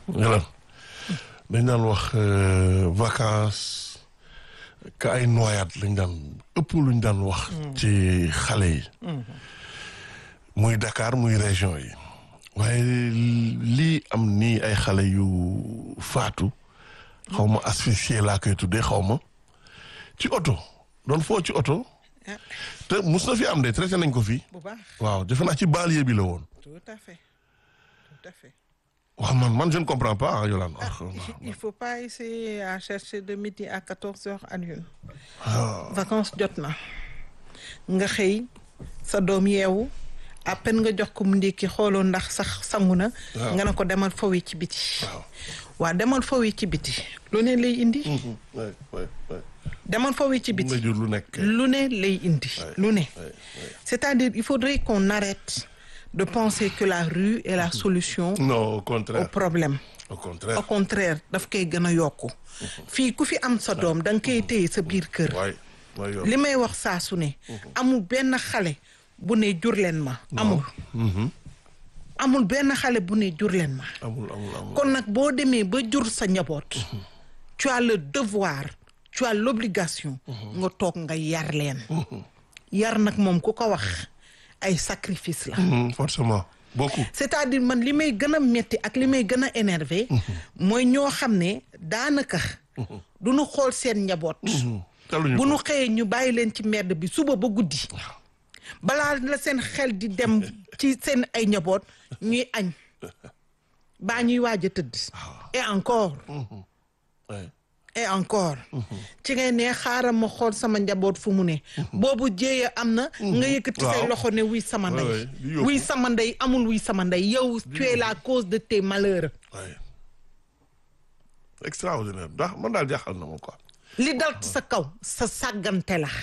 Yolande dañ daan wax vacances ka ay noyaat lañ daan ëpp luñ daan wax. ci xale yi. muy Dakar muy région yi. waaye lii am nii ay xale yu faatu xaw ma asphyxié laa koy tuddee xaw ma ci oto doon foo ci oto. te mus na fi am de traité nañ ko fii. bu baax waaw defe naa ci banlieue bi la woon. tout à fait tout à fait. waaw man man je ne comprends pas Yolande. il faut pas essayer à chercher de midi à quatorze heures à l'une vacances jot na nga xëy sa doom yeewu à peine nga jox ko mu ndékki xooloo ndax sax sangu na nga ne ko demal fowi ci biti waa demal fowi ci biti lu ne lay indi demal fowi ci biti lu nekk lu ne lay indi lu ne c'est-à-dire il faudrait qu'on arrête de penser que la rue est la solution non au au contraire problème au contraire au contraire daf koy gën a yokku fii ku fi am sa doom da nga koy téye sa biir kër waay waay yow li may wax saa su ne amul benn xale bu ne jur leen ma amul amul benn xale bu ne jur leen ma amul amul amul kon nag boo demee ba jur sa njaboot tu as le devoir tu as l'obligation nga toog nga yar leen yar nag moom ku ko wax ay sacrifice la Mhm, forcément beaucoup c'est-à-dire man li may gën a metti ak li may gën a énervé mooy ñoo xam ne daanaka du ñu xool seen njaboot taluñu bu ko nu xëyee ñu bàyyi leen ci mbedd bi suba ba guddi balaa la seen xel di dem ci seen ay njaboot ñuy añ baa ñuy waaj a tëdd et encore Ouais. et encore ci ngay ne xaaral ma xool sama njaboot fu mu ne boobu jéeya am na nga yëkkati say Waaw. loxo ne wuy sama Ouais, ndey ouais, di yóbbu. wuy sama ndey amul wuy sama ndey yow tu es la cause de tes malheurs Ouais. extraordinaire ndax man daal jaaxal na ma quoi li dal ci sa kaw sa sàggante la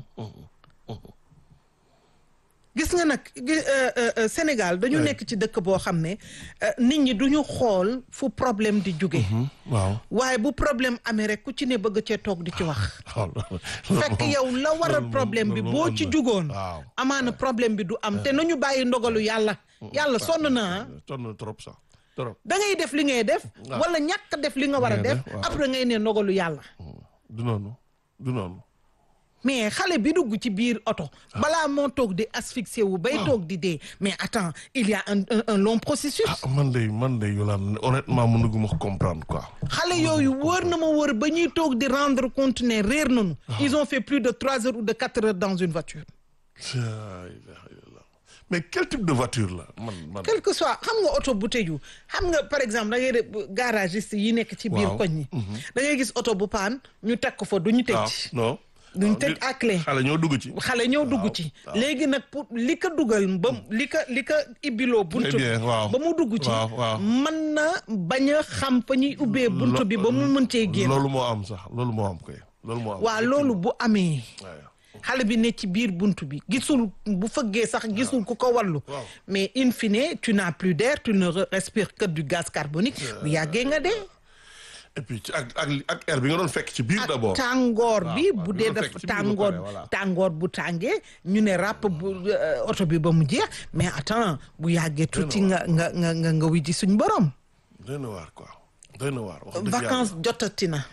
gis nga nag gi- euh, euh, euh, Sénégal dañu Ouais. nekk ci dëkk boo xam ne euh, nit ñi duñu xool fu problème di jóge waaw waaye bu problème amee rek ku ci ne bëgg cee toog di ci wax waaw fekk yow la waral problème bi boo ci jugoon waaw amaana problème bi du am te nañu bàyyi ndogalu yàlla yàlla sonn na ah sonn na trop sax trop da ngay def li ngay def waaw. wala ñàkk def li nga war a ngay def def, waaw. après ngay ne ndogalu yàlla du noonu du noonu mais xale bi dugg ci biir oto balaa moo toog di asphyxier wu bay toog di dee mais attends il y a un un, un long processus ah man de man de Yolande honnêtement mënuguma ko comprendre quoi xale yooyu wër na ma wër ba ñuy toog di rendre compte ne réer nañu ils ont fait plus de trois heures ou de quatre heures dans une voiture La ilaha illallah. mais quel type de voiture la man man quel que soit xam nga oto bu tëju xam nga par exemple da ngay def garagiste yi nekk ci biir Waaw. koñ ñi da ngay gis oto bu paan ñu teg ko fa du ñu waaw tëj non duñ waaw, tëj nit- à clé xale ñoo dugg ci xale ñëw dugg ci léegi nag pour li ko dugal ba li ko li ko ibbiloo bunt Très bi bien, waaw. ba mu dugg ci Waaw, waaw. mën na bañ a xam fa ñuy ubbee bunt bi ba mu mën cee génn loolu moo am sax loolu moo am koy loolu moo am waa loolu bu amee waaw xale bi ne ci biir bunt bi gisul bu fëggee sax gisul ku ko wallu Waaw. mais in fine tu n'as plus d'air tu ne re- respires que du gaz carbonique bu yàggee nga dee et puis ci ak ak ak air bi nga doon fekk ci biir d'abord tàngoor bi waaw, bu bi dee nga daf fekk ci biir ba tàngoor pare, voilà. tàngoor bu tàngee ñu ne ràpp bu euh, oto bi ba mu jeex mais attends bu yàggee tuuti nga nga nga nga nga wuy ji suñ borom doy na waar quoi doy na waar wax dëgg vacances jotati na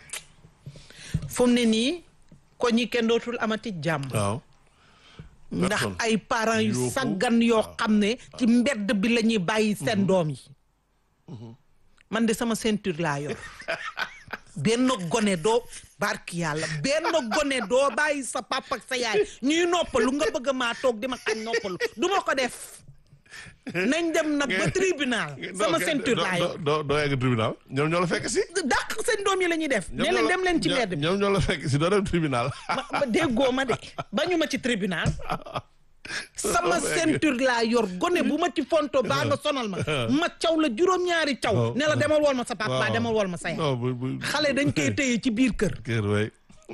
fu mu ne nii ko ñi kenn dootul amati jàmm yàlla. waaw ndax personne. ay parents yu Yuuxu. saggan yoo xam ne ci mbedd bi la ñuy bàyyi seen doom yi man de sama ceinture laa yor benn gone doo barki yàlla benn gone doo bàyyi sa papa ak sa yaay ñuy noppalu nga bëgg maa toog di ma xañ noppalu du ma ko def nañ dem nag ba tribunal sama Non, ceinture doo- laa yor doo doo doo yegg tribunal ñoom ñoo la fekk si dàq seen doom yi la ñuy def ne ñoom leen ñoo la- dem leen ci ñoom- mbedd bi ñoom ñoo la fekk si doo dem tribunal ma ma déggoo ma de bañu ma ci tribunal sama Doo yegg. ceinture laa yor gone bu ma ci fonto baa nga sonal ma ma caw la juróom-ñaari caw Waaw. ne la demal wool ma sa papa Waaw. demal wool ma sa yaay non bu bu xale dañ koy téye ci biir kër kër way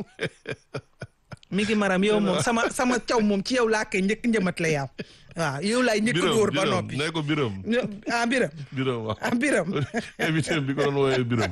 mi ngi maram yow moom sama sama caw moom ci yow laa koy njëkk njëmat la yaaw waaw yow laay njëkk dóor ba noppi ne ko biram ah biram biram waaw ah biram invité bi ko doon wooyee biram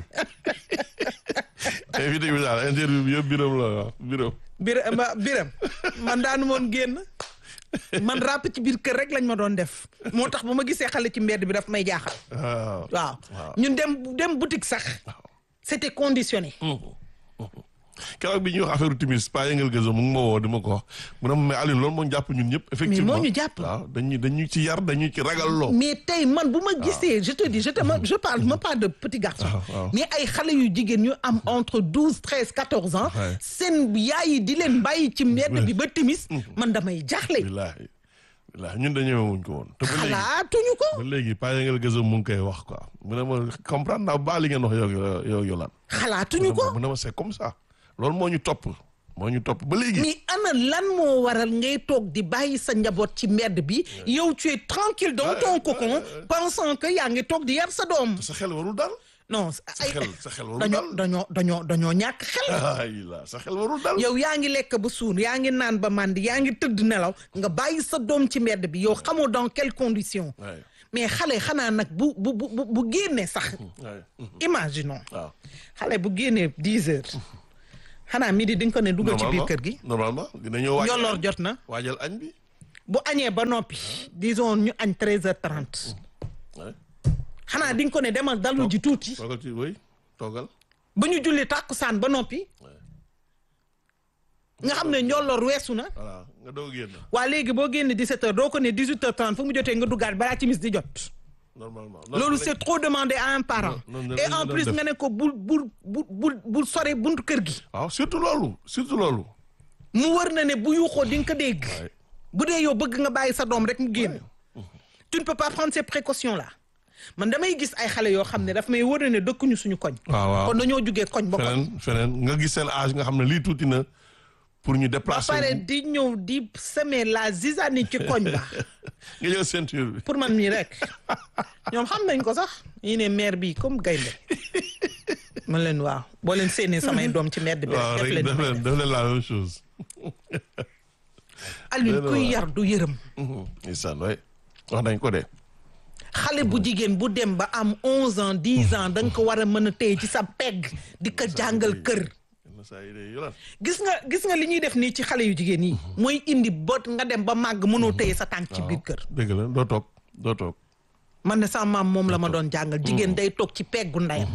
invité bi daal interview bi yëpp biram la waaw biram biram biram man daanu moon génn man ràpp ci biir kër rek lañ ma doon def moo tax ba ma gisee xale ci mbedd bi daf may jaaxal waaw waaw waaw. ñun dem dem boutique sax c'était conditionné keroog bi ñuy wax affaire timis pa yëngal gëzo mu ngi ma woo di ma ko wax mu ne ma mais Alioune loolu moo ñu jàpp ñun ñëpp effectivement ñu jàpp. waaw dañu dañu ci yar dañu ci ragal loo mais tey man bu ma gisee je te dis je te ma je parle ma pas de petit garçon waaw, waaw. mais ay xale yu jigéen ñu am entre douze treize quatorze ans Ouais. seen yaay yi di leen bàyyi ci mbedd bi ba timis man damay jaaxle billaahi billaahi ñun dañoo wuñ ko woon te ba léegi xalaatuñu ko ba léegi pa yëngal gëzo mu ngi koy wax quoi mu ne ma comprendre naa ba li ngeen wax yow yow yow lan xalaatuñu ko mu ne ma c'est comme ça loolu moo ñu topp moo ñu topp ba léegi mais ana lan moo waral ngay toog di bàyyi sa njaboot ci mbedd bi yow tu es tranquille dans ton cocon pensant que yaa ngi toog di yar sa doom sa xel warul dal non sa ay xel sa xel warul dañoo dal dañoo dañoo dañoo ñàkk xel ay la sa xel warul dal yow yaa ngi lekk ba suur yaa ngi naan ba màndi yaa ngi tëdd nelaw nga bàyyi sa doom ci mbedd bi yow xamoo dans quelles conditions Ouais. mais xale xanaa nag bu bu bu bu- bu génnee sax Ouais. imaginons waaw xale bu génnee dix heures xanaa midi di nga ko ne dugal ci biir Normalement- kër gi normalement dinañoo waajal njolloor añ. jot na waajal añ bi bu añee ba noppi disons ñu añ treize heures trente ouais. xanaa di nga ko ne demal dalu ji tuuti toogal ci wéy toogal ba ñu julli tàkkusaan ba noppi nga xam ne njolloor weesu na voilà nga doog a génn waa léegi boo génne 17 heures doo ko ne 18 heures 30 fu mu jotee nga duggaat balaa timis di jot normalement loolu c'est trop demandé à un parent non, non, et non, en non, plus def. nga ne ko bul bul bul bul bul sore buntu kër gi waaw surtout loolu surtout loolu mu wër na ne bu yuuxoo di nga ko dégg Ouais. bu dee yow bëgg nga bàyyi sa doom rek mu génn tu ne peux pas prendre ces précautions là man damay gis ay xale yoo xam ne daf may wër na ne dëkkuñu suñu koñ waaw waaw kon dañoo jugee koñ ba koñ feneen feneen nga gis seen âge nga xam ne lii tuuti na pour ñu ba déplacer pare wu. di ñëw di semer la zizanie ci koñ ba nga jël ceinture bi pour man mii rek ñoom xam nañ ko sax yi ne maire bi comme gaynde man leen waaw boo leen séenee samay doom ci mbedd bi waaw rek def rek leen def leen def leen la même chose Alioune Dëgg kuy la. yar du yërëm isaan way wax nañ ko de xale bu jigéen bu dem ba am onze ans dix ans da nga ko war a mën a téye ci sa pegg di ko jàngal kër yenn saa yi de yolan gis nga gis nga li ñuy def nii ci xale yu jigéen yi mooy indi bot nga dem ba màgg mënoo téye sa tànk ci biir kër dëgg la doo toog doo toog man ne sama maam moom la ma doon jàngal jigéen day toog ci peggu ndeyam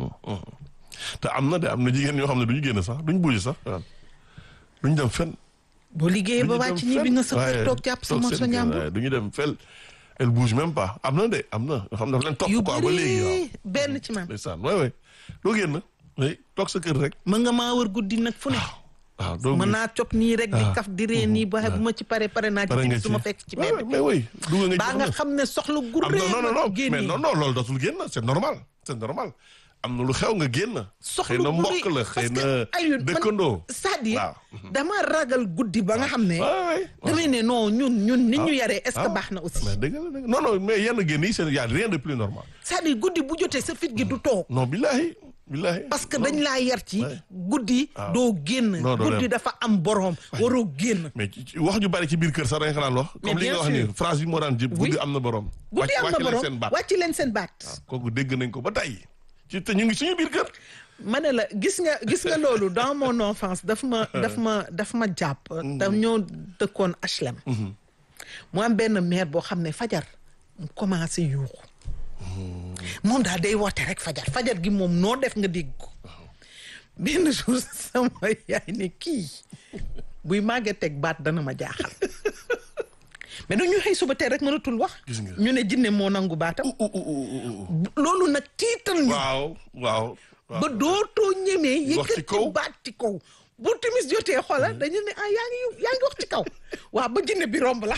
te am na de am na jigéen ñoo xam ne duñu génn sax duñu bouger sax waaw duñu dem fenn boo liggéeyee ba wàcc ñi bi nga sa kër toog jàpp sa morso ñàmbur du ñu dem fel elle bouge même pas am na de am na yoo xam ne daf leen topp yu quoi ba léegi waaw bëri benn ci man ndeysaan waay waay doo génn oui toog sa kër rek mën nga maa wër guddi nag fu ne waaw doo mën naa cop nii rek di Ah. kaf di ree nii ba bu ma ci pare pare naa ci pare nga timis ci su ma fekk ci Ouais, mbedd mais oui dugg nga ci baa nga xam ne soxla gu am ree non non non génn mais non non loolu dootul génn c'est normal c'est normal am na lu xew nga génn soxla xëy na gu mbokk rëy. la Parce xëy que, na Alioune, man- dëkkandoo c'est-à-dire waaw. dama ragal guddi ba nga xam ne waay waay damay ne non ñun ñun nit ñu yaree est-ce que ah. baax na aussi mais dëgg la dëgg non non mais yenn génn yi c'est y a rien de plus normal c'est-à-dire guddi bu jotee sa fit gi du toog non billahi billahi parce que dañ laa yar ci Ouais. guddi doo génn Non, doo guddi dem. dafa am borom waroo génn mais ci- ci- wax ju bari ci biir kër sax dañ ko daan wax Mais comme li bien nga wax sûr. ni phrase bi moo daan jëp Oui. guddi am na borom guddi am na wàcc leen borom seen baat wàcc leen seen baat kooku dégg nañ ko ba tey ci te ñu ngi suñu biir kër ma ne la gis nga gis nga loolu dans mon enfance daf ma daf ma daf ma jàpp daf ñoo dëkkoon HLM mu am benn mère boo xam ne fajar mu commencé yuuxu moom daal day woote rek fajar fajar gi moom noo def nga dégg ko benn jour sama yaay ne kii buy màggee teg baat dana ma jaaxal mais dañu xëy suba tey rek mënatul wax Gis nga. ñu ne jinne moo nangu baatam loolu nag tiital ñu waaw waaw waaw. ba dootoo ñemee Wax ci yëkkati kaw. baat ci kaw bu timis jotee xoolal dañu ne ah yaa ngi yaa ngi wax ci kaw waaw ba jinne bi romb la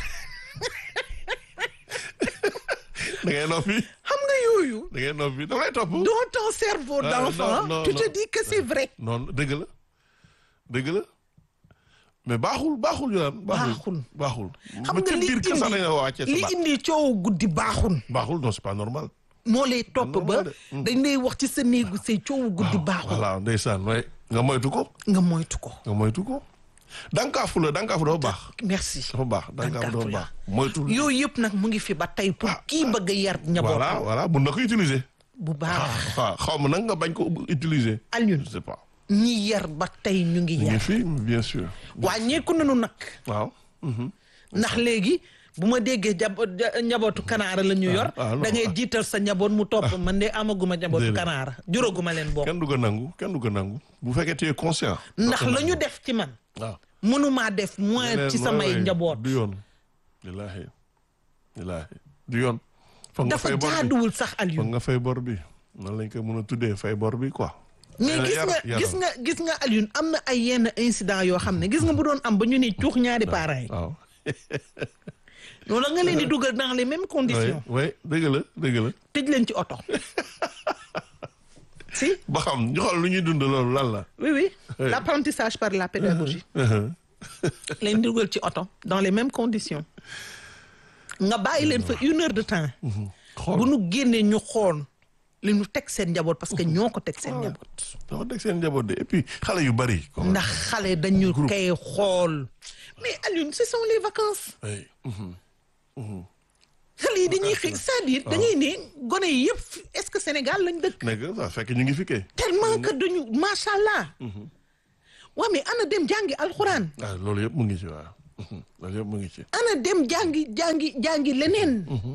da ngay noppi xam nga yooyu da ngay noppi da lay topp dans ton cerveau Ah, d'enfant non, non, tu te non. dis que c'est vrai non dëgg la dëgg la mais baaxul baaxul yoon Baaxul. baaxul xam ba nga ca li biir kër sax dañ la wàccee indi sa li baat indi coow guddi baaxul baaxul non c'est pas normal moo lay topp ba normal de. dañ lay wax ci sa néegu say coowu guddi baaxul voilà ndeysaan way nga moytu ko nga moytu ko nga moytu ko dankaafu la dankaafu dafa baax merci dafa baax dankaafu dafa baax moytu yooyu yëpp nag mu ngi fi ba tey pour kii bëgg a yar njaboot voilà voilà mun na ko utiliser bu baax waaw xaw ma nag nga bañ ko utiliser Alioune je sais pas ñi yar ba tey ñu ngi ñu ngi yar fi bien sûr wàññeeku nañu nag waaw mhm. ndax léegi bu ma déggee jabo ja- njabootu kanaara la ñu yor ah, non, da ngay ah. jiital sa njaboot mu topp man de amaguma njabootu Déedéet. kanaara juróoguma leen bokk kenn du ko nangu kenn du ko nangu bu fekkee tu es conscient. ndax la ñu def ci man waaw. mënumaa def moins ci samay njaboot du yoon. wallaahi wallaahi du yoon. foog nga dafa fay bor bi jaaduwul sax foog Aliou nga fay bor bi nan lañ ko mën a tuddee fay bor bi quoi. mais Yar- gis nga yaram. gis nga gis nga Aliou am na ay yenn incident yoo xam ne gis nga bu doon am ba ñu ni cuux ñaari parents yi waaw. noonu nga leen di dugal dans les mêmes oui conditions oui dëgg la dëgg la. tëj leen ci oto si ba xam ñu xool lu ñuy dund loolu lan la. oui oui Oui. l'apprentissage par la pédagogie leen dugal ci oto dans les mêmes conditions nga bàyyi leen fa une heure de temps bu xool nu génnee ñu xool li ñu teg seen njaboot parce que ñoo ko teg seen njaboot dafa teg seen njaboot de et puis xale yu bari. comme ndax xale dañu koy xool mais Alioune ce sont les vacances oui. mhm. xale yi dañuy xëy c'est-à-dire dañuy ne gone yi yëpp est-ce que Sénégal lañ dëkk nekk ça fekk ñu ngi fi kay. tellement que dañu macha allah waa mais ana dem jàngi alxuraan ah loolu yëpp mu ngi ci waaw. Mhm. loolu yëpp mu ngi ci. ana dem jàngi jàngi jàngi leneen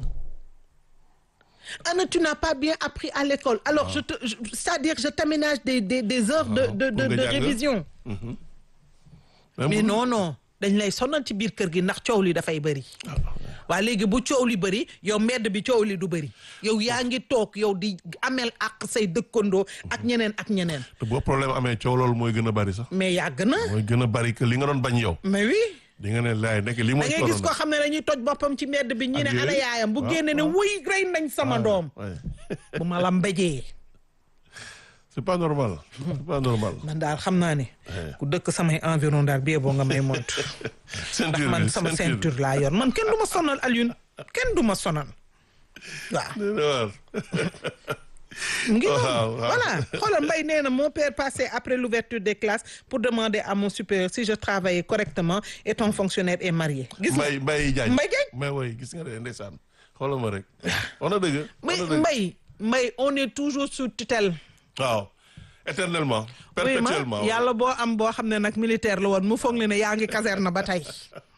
ana tu n'as pas bien appris à l'école alors je te je- c'est-à-dire je t'aménage des des des heures de de de, pour nga de jàng. révision mais bu- non non dañ lay sonal ci biir kër gi ndax coow li dafay bëri waa léegi bu coow li bëri yow mbedd bi coow li du bëri yow yaa ngi toog yow di amel ak say dëkkandoo ak ñeneen ak ñeneen te boo problème amee coow loolu mooy gën a bari sax. mais yàgg na mooy gën a bari que li nga doon bañ yow. mais oui di nga ne laay nekk li da mooy. ngay gis koo xam ne dañuy toj boppam ci mbedd bi ñi ne Ak ana yooyu. yaayam bu waaw, génne ne waaw. wuy rey nañ sama doom bu ma la mbéjee c'est pas normal. c'est pas normal. man daal xam naa ne ku dëkk samay environ daal bie boo nga may moytu ceinture man bi sama ceinture ceinture laa yor man kenn du ma sonal Alioune kenn du ma sonal waaw bi. dina waar. mu ngi Waaw, noonu waaw. voilà xoolal Mbaye nee na mon père passait après l'ouverture des classes pour demander à mon supérieur si je travaillais correctement et ton fonctionnaire est marié gis nga Mbaye Mbaye Diagne. Mbaye Diagne. mais woy gis nga de ndeysaan xoolal ma rek. on a dëgg. mais on a dëgg. Mbaye Mbaye on est toujours sous tutelle waaw éternellement. oui ma perpétuellement. yàlla boo am boo xam ne nag militaire la woon mu foog ne ne yaa ngi caserne ba tey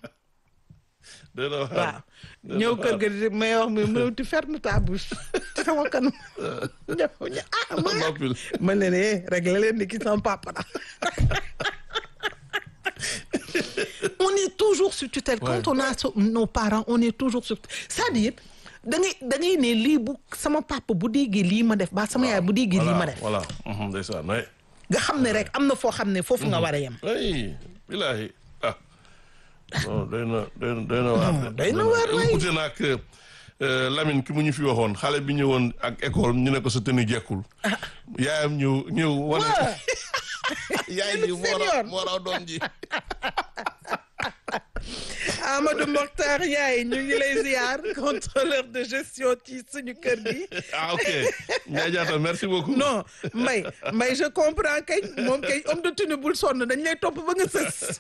dina waar. waaw ñëw kër ga di may wax mi mu tu ferme ta bouche ci sama kanam ñëw ñu ah ma noppil. ma leen eh réglé leen ni ki sama papa la on est toujours sur tutelle quand Ouais. on a so- nos parents on est toujours sur c'est-à-dire da ngay da ngay ne lii bu sama papa bu déggee lii ma def ba sama yaay bu déggee lii ma def voilà mhm, ndeysaan oui. nga xam ne rek am na foo xam ne foofu nga war a yem oui bilaay ah. non doy na doy na doy na waar. doy na waar waay. ute na ak euh, Lamine ki mu ñu fi waxoon xale bi ñëwoon ak école ñu ne ko sa tenue jekkul. yaayam ñëw ñëw wane. waa yaay ji moo senior. raw moo raw doom ji. Amadou Mokhtar Yaay ñu ngi lay ziar contrôleur de gestion ci suñu kër gi ah ok Ndiaye Diatta merci beaucoup. non Mbaye Mbaye je comprends kay moom kay homme de tenue bul sonn dañ lay topp ba nga sës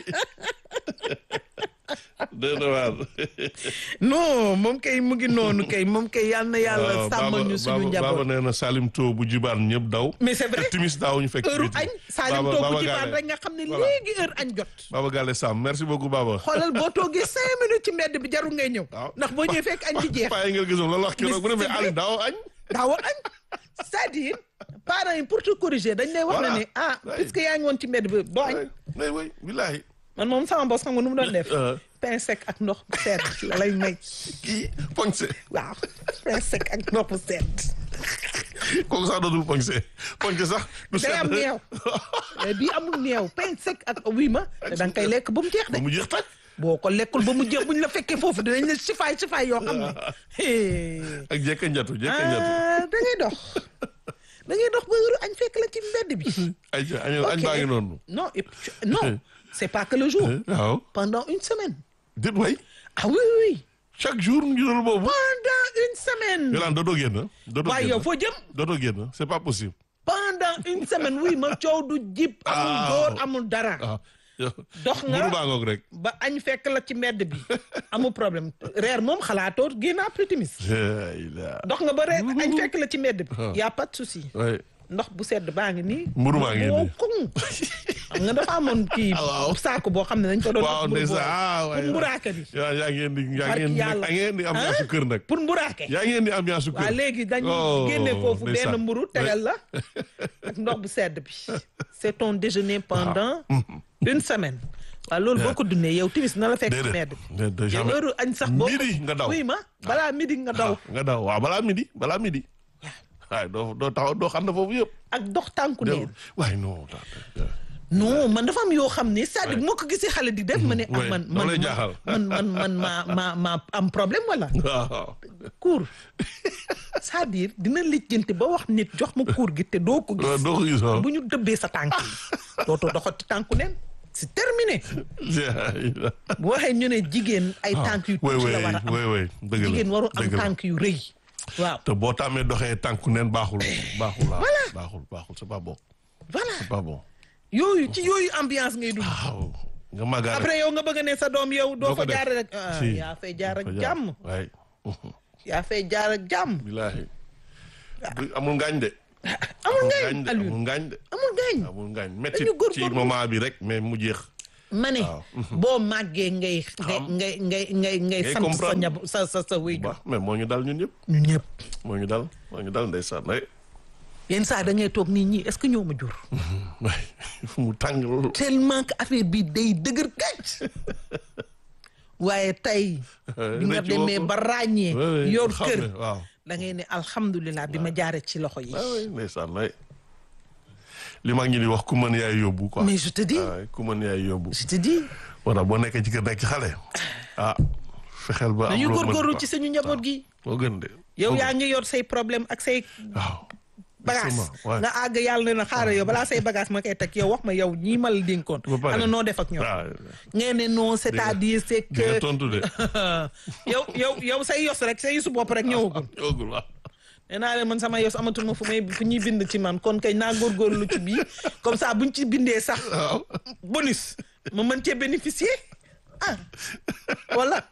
doy na waar. non moom kay mu ngi noonu kay moom kay yal na yàlla waaw sàmmal ñu suñu Baba Baba njaboot nee na Salim To bu jibaan ñëpp daw. mais c'est vrai te timis daaw ñu fekk. ci heure biti. añ Salim Baba- toogu Baba ci baan Gale. rek nga xam ne Voilà. léegi heure añ jot Baba Gale Sam merci beaucoup Baba. xoolal boo toogee cinq minutes ci mbedd bi jarul ngay ñëw waaw ndax boo ñëwee fekk añ bi jeex paa yi nga gisoon loolu wax keroog bu Mais demee c'est Aliou daaw añ. daawa añ c'est-à-dire parents yi pour te corriger dañ lay wax Voilà. ne ne ah Ouais. puisque yaa ngi woon ci mbedd bi doo añ oui oui bilaay. man moom sama boss xam nga nu mu doon def Euh. pain sec ak ndox bu sedd la lay may kii poñse waaw pain sec ak ndox bu sedd kooku sax dootul poñse poñse sax. du day am sedd. neew mais bii amul neew pain sec ak wii ma te da nga koy lekk ba mu jeex de ba mu jeex tàkk. boo ko lekkul ba mu jeex buñ la fekkee foofu dinañ la sifaay sifaay yoo xam ne hee. ak jekka njatu jekka njatu. ah da ngay dox da ngay dox ba heure añ fekk la ci mbedd bi ay ja añ añ Ok. baa ngi noonu. non et puis- non c'est pas que le jour waaw. pendant une semaine dit way ah oui oui oui chaque jour ñu doon boobu. pendant une semaine Yolaan dootoo génn. dootoo waaye génn yow foo jëm dootoo génn c'est pas possible. pendant une semaine oui ma coow du jib amul Ah. góor amul dara ah yow. dox nga mburu baa ngoog rek. ba añ fekk la ci mbedd bi amul problème reer moom xalaatoo génn après timis la ilaha. dox nga ba reer añ fekk la ci mbedd bi y a pas de souci oui. ndox bu sedd baa ngi nii Mburu maa ngi boo nii. koŋ xam nga dafa amoon kii waaw. saako boo xam ne dañ ko doon waaw mburu ndeysaan boobu. ah waay pour mburaake bi yaa yaa ngeen di yaa Barki ngeen di yàlla. yaa ngeen di ambiance su kër nag pour mburaake yaa ngeen di ambiance su kër waaw léegi dañu Oh, génne foofu benn ndeysaan. mburu tegal la ak ndox bu sedd bi c'est ton déjeuner pendant une semaine waaw loolu boo ko dundee yow timis na la fekk ci medd bi déedéet déedéet yow jamais heure añ sax boo midi nga daw oui ma balaa midi nga daw waaw nga daw waaw balaa midi balaa midi waaye doo doo taxaw doo xam ne foofu yëpp ak dox tànku neen waaye non ta- ta- non man dafa am yoo xam ne c'est-à-dire bu ma ko gisee xale di def ma ne ah Ouais, man daf man lay jaaxal. man man man ma ma ma am problème wala waaw cours c'est-à-dire dina lijjanti ba wax nit jox ma cours gi te doo ko waaw gis doo ko gis waaw bu ñu dëbbee sa tànk yi dootoo doxati tànku neen c'est terminé bu waxee ñu ne jigéen ay tànk yu way tuuti la way war a am way way dëgg la jigéen waru am dëgg la. tànk yu rëy waaw te boo tàmmee doxee tànku neen baaxul baaxul waaw baaxul baaxul c'est pas bon voilà c'est pas bon yooyu ci yooyu ambiance ngay dund waaw nga màggaale après yow nga bëgg ne sa doom yow doo Doo ko fa def. jaar rek ah Si. yaa fay jaar ak Ko jaar. jàmm waay yaa fay jaar ak jàmm bilaahi Bu- amul ngaañ de amul amul ngañ ngaañ de Aliou amul ngaañ de amul ngañ amul ngaañ métti Dañu góorgóorlu. ci moment bi rek mais mu jeex ma ne Waaw. boo màggee ngay ngay ngay ngay ngay ngay sant sa comprendre. ñab sa sa sa wéy baax mais moo ñu dal ñun ñëpp ñu ñëpp moo ñu dal moo ñu dal ndeysaan rek yenn saa da ngay toog nit ñi est-ce que ñoo ma jur waay fu mu tàng loolu tellement que affaire bi day dëgër kàcc waaye tey bi nga rëcc demee woo ko. ba ràññee Ouais, ouais, yor xam kër ne, waaw da ngay ne alhamdulilah bi ma jaaree ci loxo yi ah oui ndeysaan lay li mag ñi di wax ku mën yaay yóbbu quoi mais je te dis waaw ku mën yaay yóbbu je te dis moo tax boo nekkee ci kër nekk ci xale ah fexeel ba am dañu loo mën góorgóorlu quoi. ci suñu njaboot gi moo gën de yow moo yaa gën. ngi yor say problème ak say waaw bagage Justement, ouais. nga àgg yàlla ne na xaaral yow balaa say bagage ma koy teg yow wax ma yow ñii ma la dénkoon Ba pare. ana noo def ak ñoom waaw ngeen ne non c'est-à-dire c'est di nga que tontu de yow yow yow say yos rek say yosu bopp rek ñëwagul yoogul waaw nee naa leen man sama yos amatuma fu may fu ñuy bind ci man kon kay naa góorgóorlu ci bii comme ça buñ ci bindee sax waaw bonus ma mën cee bénéficier ah wala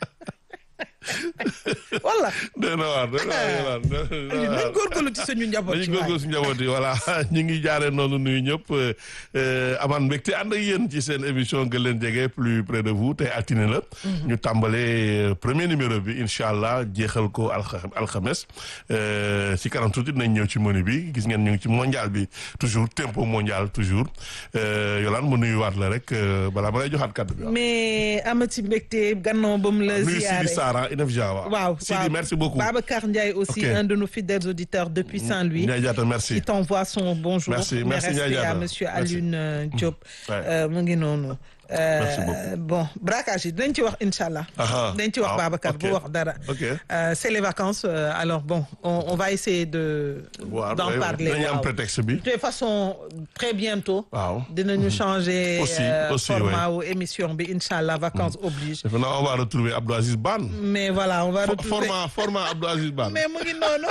wala dee na waar dee na waar dee na Aliou waar nañ góorgóorlu ci suñu njaboot dañu ci waay góorgóorlu si njaboot yi voilà ñu ngi jaaree noonu nuyu ñëpp amaan mbégte ànd ak yéen ci seen émission gën leen jege plus près de vous tey altine la ñu tàmbalee premier numéro bi incha allah jeexal ko alxa alxames si kanam tuuti dinañ ñëw ci menu bi gis ngeen ñu ngi ci mondial bi toujours tempo mondial toujours Yolande mu nuyuwaat la rek balaa ma lay joxaat kàddu bi waaw. mais amati mbégte gannaaw ba mu la nuyu Sidi ziyaare Sara Inefja waaw. waaw Sidi waaw. merci beaucoup. Babacar Ndiaye aussi Ok. un de nos fidèles auditeurs depuis Saint-Louis Ndiaye Diatta merci. qui t'envoie son bonjour Merci, Mes merci, respects Ndiaye à Diatta. monsieur Merci. Alioune euh, Diop Ouais. Euh, mu ngi noonu Euh, Merci beaucoup. bon braquage yi dinañ ci wax incha allah Aha. dinañ ci wax Ah, Babacar ok. bu wax dara Ok. Euh, c'est les vacances euh, alors bon on, on va essayer de waaw d'en parler dañuy am waaw. prétexte bi. de toute façon très bientôt waaw. dinañu changer Aussi, euh, aussi, format wu émission bi incha allah vacances oblige defe naa on va retrouver Abdou Aziz Ban. mais voilà on va Fo- retrouver format format Abdou Aziz Ban. mais mu ngi noonu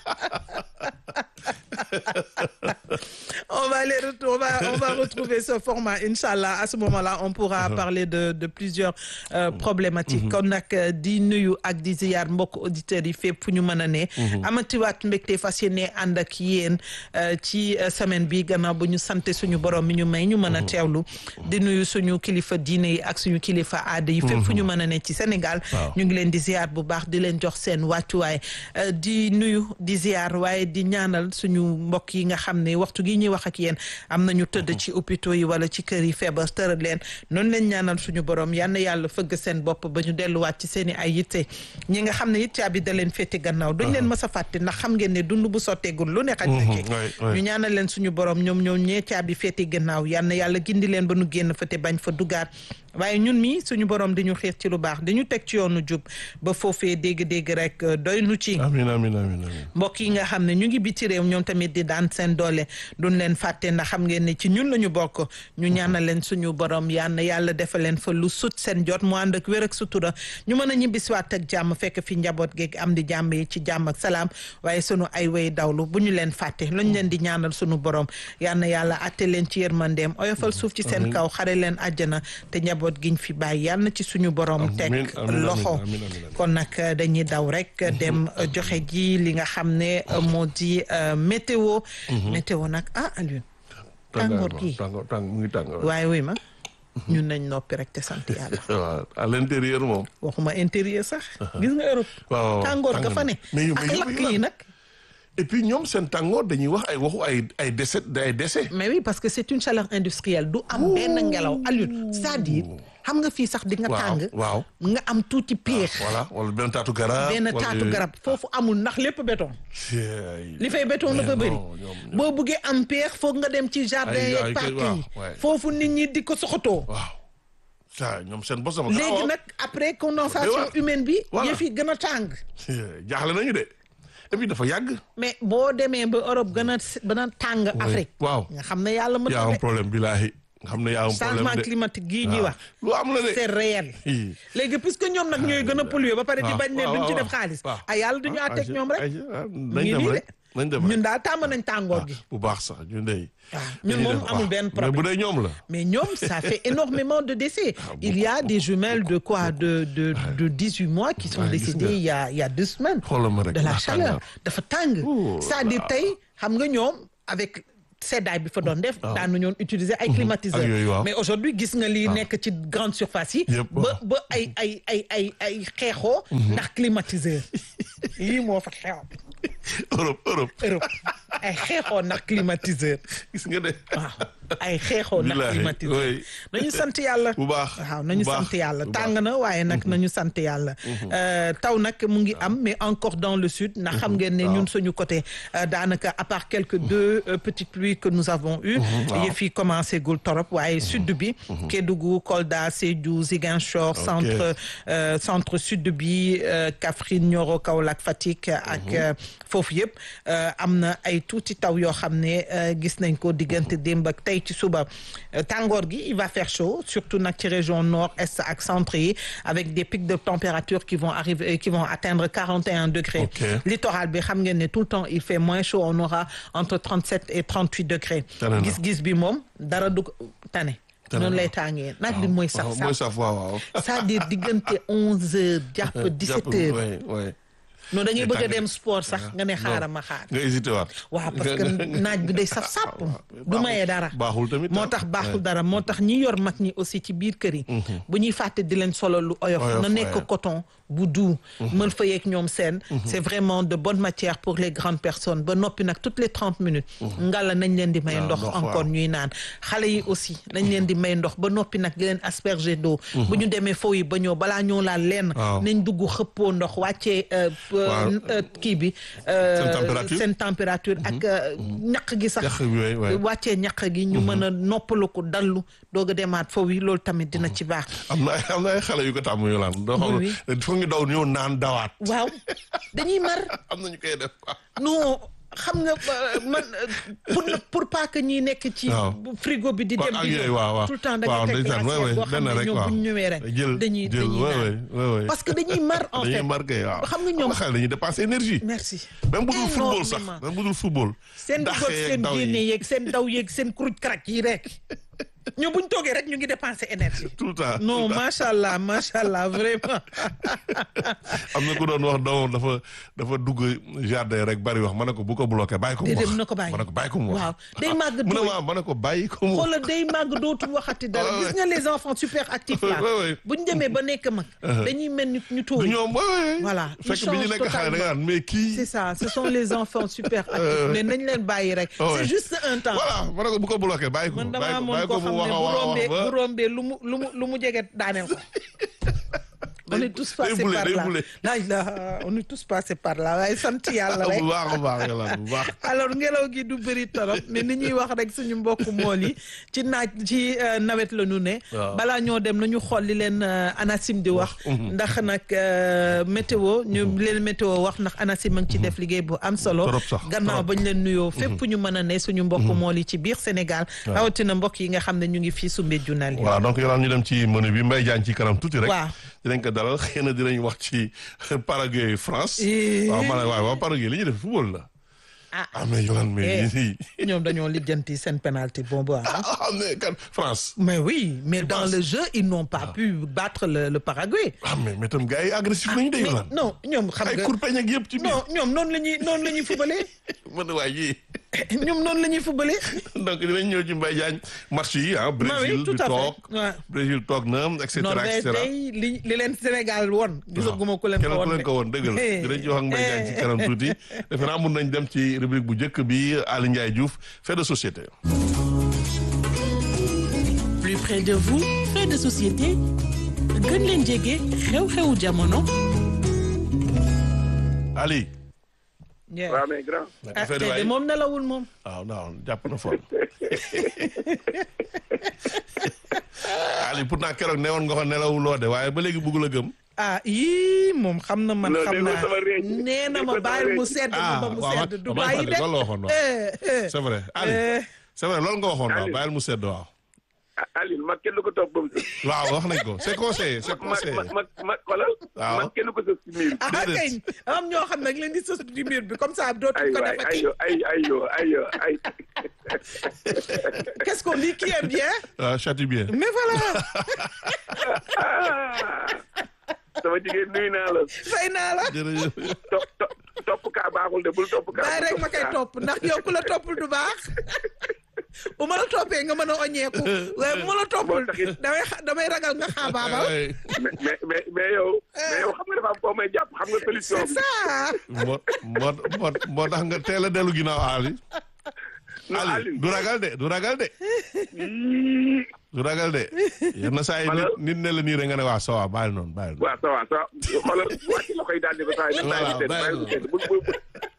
on va les ret- on va on va retrouver ce format inchallah à ce moment-là on pourra parler de de plusieurs euh, problématiques kon nag euh, di nuyu ak di ziyaar mbokk auditeurs yi fépp fu ñu mën a ne amatiwaat mbégte fas yéene ànd ak yéen euh, ci euh, semaine bi gannaaw bu ñu sante suñu borom mi ñu may ñu mën a teewlu di nuyu suñu kilifa diine yi ak suñu kilifa aada yi fépp fu ñu mën a ne ci Sénégal Waaw. ñu ngi leen di ziar bu baax di leen jox seen wàccuwaay euh, di nuyu di ziar waaye di ñaanal suñu mbokk yi nga xam ne waxtu gi ñuy wax ak yéen am nañu tëdd ci hôpitaux yi wala ci kër yi feebar tëral leen noonu leen ñaanal suñu borom yal na yàlla fëgg seen bopp ba ñu delluwaat ci seen i ay yitte ñi nga xam ne it caabi da leen féete gannaaw duñ leen mës a fàtte ndax xam ngeen ne dund bu sotteegul lu ne xaj na ci Mhm, ouais, ouais. ñu ñaanal leen suñu borom ñoom ñoom ñee caabi féete gannaaw yal na yàlla gindi leen ba nu génn fa te bañ fa dugaat waaye ñun mi suñu borom di ñu xiir ci lu baax di ñu teg ci yoonu jub ba foofee dégg-dégg rek euh, doy nu ci amiin amiin amiin amiin. mbokk yi nga xam ne ñu ngi biti réew ñoom tamit di daan seen doole duñ leen fàtte ndax xam ngeen ne ci ñun la ñu bokk ñu ñaanal leen suñu borom yal na yàlla defal leen fa lu sut seen jot mu ànd ak wér ak sutura ñu mën a ñibbisiwaat ak jàmm fekk fi njaboot geeg am di jàmm yi ci jàmm ak salaam waaye sunu ay way dawlu bu ñu leen fàtte luñ leen di ñaanal suñu borom yal na yàlla atte leen ci yërmandeem oyofal suuf ci seen kaw xare leen àjjana te njaboot giñ fi bàyyi yal na ci suñu borom teg Amiin, amiin, loxo amiin, amiin, amiin. kon nag euh, dañuy daw rek euh, dem euh, joxe ji li nga xam ne euh, moo di euh, météo météo nag ah Alioune tàngoor ba, gi tàngoor tàng mu ngi tàngoor waaye wuy ma ñun nañ noppi rek te sant yàlla waaw à l'intérieur moom waxuma intérieur sax gis nga Europe waaw waaw, tàngoor ga tàng fa na. ne mais yow- ak mais yow- lakk yow- yi nag et puis ñoom seen tàngoor dañuy wax ay waxu ay ay décès ay décès mais oui parce que c'est une chaleur industrielle du am benn ngelaw Alioune c'est-à-dire xam nga fii sax di nga waaw tàng waaw nga am tuuti piir voilà wala benn taatu garab benn wala taatu yooyu. garab foofu amul ndax lépp béton Cey. li fay béton Mais dafa bëri non, ñoom- ñoom- boo buggee am peex foog nga dem ci jardin Ay- ay yeeg parc waaw, yi ouais. foofu nit ñi di ko soxatoo waaw ça ñoom seen bos sama léegi nag après condensation Mais humaine bi Voilà. yëf yi gën a tàng jaaxle nañu de et puis dafa yàgg mais boo demee ba Europe gën a s- gën a tàng Afrique waaw nga xam ne yàlla mën yaa na am de problème bilaahi nga xam ne yaa am problème changement de climatique gii ñuy waaw. wax lu am la de c'est réel Hi. léegi puisque ñoom nag ñooy gën a polluer ba pare di waaw, bañ ne waaw, duñ ci waaw, def xaalis waaw. ay yàlla duñu Ah, àtteeg ay- ñoom rek ay- ah, ñu nañ ngi dem nii rek nañ dem ñun rek daal tàmm nañ tàngoor gi bu baax sax ñun de waaw ñun moom amul benn mais problème bu dee ñoom la mais ñoom ça fait énormément de décès il y a des jumelles de quoi de de de 18 mois qui sont Ouais, gis décédées nga. il y a il y a deux semaines xoolal ma rek de la ndax chaleur tàngoor. dafa tàng Ouh c'est-à-dire là. tey xam nga ñoom avec seddaay bi fa doon def daanu ñoon utiliser ay ak yooyu, climatiseurs waaw. mais aujourd'hui gis nga lii nekk ci grande surface yi Yëpp, ba waaw. ba ay ay ay ay ay xeexoo ndax climatiseur lii moo fa xew Europe Europe Europe ay xeexoo ndax climatiseur gis nga de waaw ay xeexoo ndax Billaahi, climatiseur oui. nañu sant yàlla bu baax waaw nañu bu baax, sant yàlla bu tàng na waaye nag nañu sant yàlla Euh, taw nag mu ngi am mais encore dans le sud ndax xam ngeen ne ñun suñu côté euh, daanaka à part quelques deux euh, petites pluies que nous avons eu yëf yi commencé gul torop waaye sud bi Kédougou Kolda Sédhiou Ziguinchor centre euh, centre sud bi euh, Kaffrine Nioro Kaolack Fatick ak euh, foofu yëpp euh, am na ay tuuti taw yoo xam ne euh, gis nañ ko diggante démb ak tey ci suba Euh, tàngoor gi il va faire chaud surtout nag ci région nord est ak centre yi avec des pics de température qui vont arriver qui vont atteindre 41 degrés Ok. littoral bi xam ngeen ne tout le temps il fait moins chaud on aura entre 37 et 38 degrés Tane na. gis-gis bi moom dara du ko tane Tane noonu na. lay tàngee naaj bi mooy sax waaw mooy sax saf waaw waaw c'est-à-dire diggante 11 heures jàpp 17 heures ouais, ouais. non dañuy Day bëgg a tàng. dem sport sax nga ne xaaral ma xaar nga hésité waat waaw parce que naaj bi day saf sàpp du baaxul- mayee dara baaxul tamit moo ah. tax baaxul Ouais. dara moo tax ñi yor mag ñi aussi ci biir kër yi bu ñuy fàtte di leen solo lu oyof Oyof, na nekk ouais. coton bu doux mën fa yeeg ñoom seen c'est vraiment de bonne matière pour les grandes personnes ba noppi nag toutes les trente minutes ngala nañ leen di may Waaw, ndox ndox, encore waaw. ñuy naan xale yi aussi nañ leen di may ndox ba noppi nag di leen asperger d'eau bu ñu demee foofu yi ba ñëw balaa ñoo laal leen Waaw. nañ dugg xëppoo ndox wàccee euh, Waaw. euh, kii bi euh, Seen température. seen température ak euh, ñaq gi sax Ñaq bi, ouais, ouais. wàccee ñaq gi ñu mën a noppalu ko dallu doog a demaat foofu yi loolu tamit dina ci baax am na ay am na ay xale yu ko tàmm yu laan doo xam Oui, ne foog ñu daw ñëw naan dawaat waaw dañuy mar am na ñu koy def non xam nga euh, man euh, pour ne- pour pas que ñi nekk ci Waaw. frigo bi di Waaw, dem ak di yooyu, ñëw waaw, waaw. tout le temps da Waaw, nga teg ndeysaan, glacière ouais, boo ouais, xam benn ne rek, ñoom waaw. bu ñu ñëwee rek Jël- dañuy jël, dañuy ouais, naan ouais, ouais, ouais. parce que dañuy mar en dañuy fait marqué waaw xam nga ñoom xale dañuy dépenser énergie merci même bu dul football sax Énormément. même bu dul football seen daxee dugal ak seen daw yi. génne yeeg seen daw yeeg seen kuruj karak yi rek ñoom bu ñu toogee rek ñu ngi dépenser énergie tout le temps non tout le temps. macha allah macha allah vraiment am na ku doon wax doomam dafa dafa dugg jardin rek bari wax ma ne ko bu ko bloqué bàyyi ko mu déedéet wax mën na ko bàyyi ma ne ko bàyyi ko mu wax waaw day màgg mu ne tooy ma ma ne ko bàyyi ko mu wax xoolal day màgg dootul waxati dara Ouais, gis ouais. nga les enfants super actifs là Ouais, ouais. bu ñu demee ba nekk mag dañuy mel ni ñu du tooy ñoom ouais, ouais. Voilà, ils fekk bi ñu changent nekk xale da nga naan mais kii c'est ça ce sont les enfants super actifs mais nañ leen bàyyi rek Ouais. c'est juste un temps voilà ma ne ko bu ko bloqué bàyyi ko man bàyyi damaa ko amoon bàyyi koo ko xam mu ne wax a bu wax a rombee wax bu ba rombee lu mu lu mu lu mu jege daaneel ko on est tous passés bule, par day là bule. la ilaha on est tous passés par là waaye sant yàlla rek bu baax a baax yàlla bu baax alors ngelaw gi du bëri torop mais ni ñuy wax rek suñu mbokku mool yi ci naaj ci euh, nawet la ñu ne Waaw. balaa ñoo dem nañu xool li leen euh, ANACIM di wax ndax nag euh, météo ñu leen météo wax ndax ANACIM a ngi ci def liggéey bu am solo Trop sax, gannaaw trop. bañ leen nuyoo fépp ñu mën a ne suñu mbokku mool yi ci biir Sénégal rawatina mbokk yi nga xam ne ñu ngi fii Soumbédioune yi waaw donc yolaan ñu dem ci menu bi Mbaye Diagne ci kanam tuuti rek Waaw. dinañ ko dalal xëy na dinañ wax ci Paraguay France Eh. waaw ma ne waaw waaw Paraguay li ñuy def football la ah ah mais yolaan mais Eh. lii ñoom dañoo lijjanti seen penalty boobu ah. ah mais kan France mais oui mais dans penses? le jeu ils n'ont pas pu battre le, le Paraguay ah mais mais tam gars yi agressif nañu de mais yolaan non ñoom xam ay nga kurpeñ ak yëpp ci biir non ñoom noonu la ñuy noonu la ñuy fubalee man waay yi ñoom noonu la ñuy fubale. donc dinañ ñëw ci Mbaye Diagne match yi ah. Brésil tout di à fait. toog Ouais. Brésil toog na et cetera et Norvège cetera. tey li li leen Sénégal woon. gisaguma ku leen ko kenn woon ku leen ko woon dëgg la dinañ ci wax ak Mbaye Diagne ci kanam tuuti defe naa mun nañ dem ci rubrique bu njëkk bi Aly Ndiaye Diouf fait de société. plus près de vous fait de société gën leen jege xew-xewu jamono Ali. Yeah. waaw mais grand ah affaire tey yi de waay moom nelawul moom. waaw non jàpp na fort Ali pourtant keroog newoon nga ko nelawuloo de waaye ba léegi bëgg la gëm. ah yii moom xam na man Non, xam dégg nga naa sama réew. nee na Dégg ma nga sama bàyyi mu réew. sedd ma ba mu waaw sedd du waaw bàyyi de. loolu la waxoon waaw. Eh, eh. c'est vrai Ali Eh. c'est vrai loolu nga waxoon waaw Ali. bàyyil mu sedd waaw. ah Aline mag kenn du ko topp ba mu sës. waaw wax nañ ko c'est conseillé c'est mag conseillé. mag mag mag xoolal. Waaw. mag kenn du ko sës si miir. ah Déedéet. kay am ñoo xam nag leen di sës di mur bi comme ça dootuñ ay ko waay ay defati. yo ay ay yo ay yo ay. qu'est-ce qu'on dit qui aime bien. waaw châtie bien. mais voilà ah sama jigéen nuyu naa la. fay naa la. jërëjëf. topp topp topp kaa baaxul de bul topp kaa. bàyyi rek ma koy kaa. topp ndax yow ku la toppul du baax bu ma la toppee nga mën a oñeeku waaye bu ma la toppul Moo taxit. damay xa- damay ragal nga xaabaabal Ay, mais mais mais mais yow. mais yow xam nga dafa am koo may jàpp xam nga solution c'est bi. ça moo moo moo moo tax nga teel a dellu ginnaaw Ali. non Ali Aline. du ragal de du ragal de Yii. du ragal de yenn saa yi nit nit ne la nii rek nga ne waa ça va bàyyi noonu bàyyi noonu. waaw ça va ça va xoolal wàcc la koy daal di ko saa yi. Voilà, bàyyi bàyyi mu sedd bul bul bul.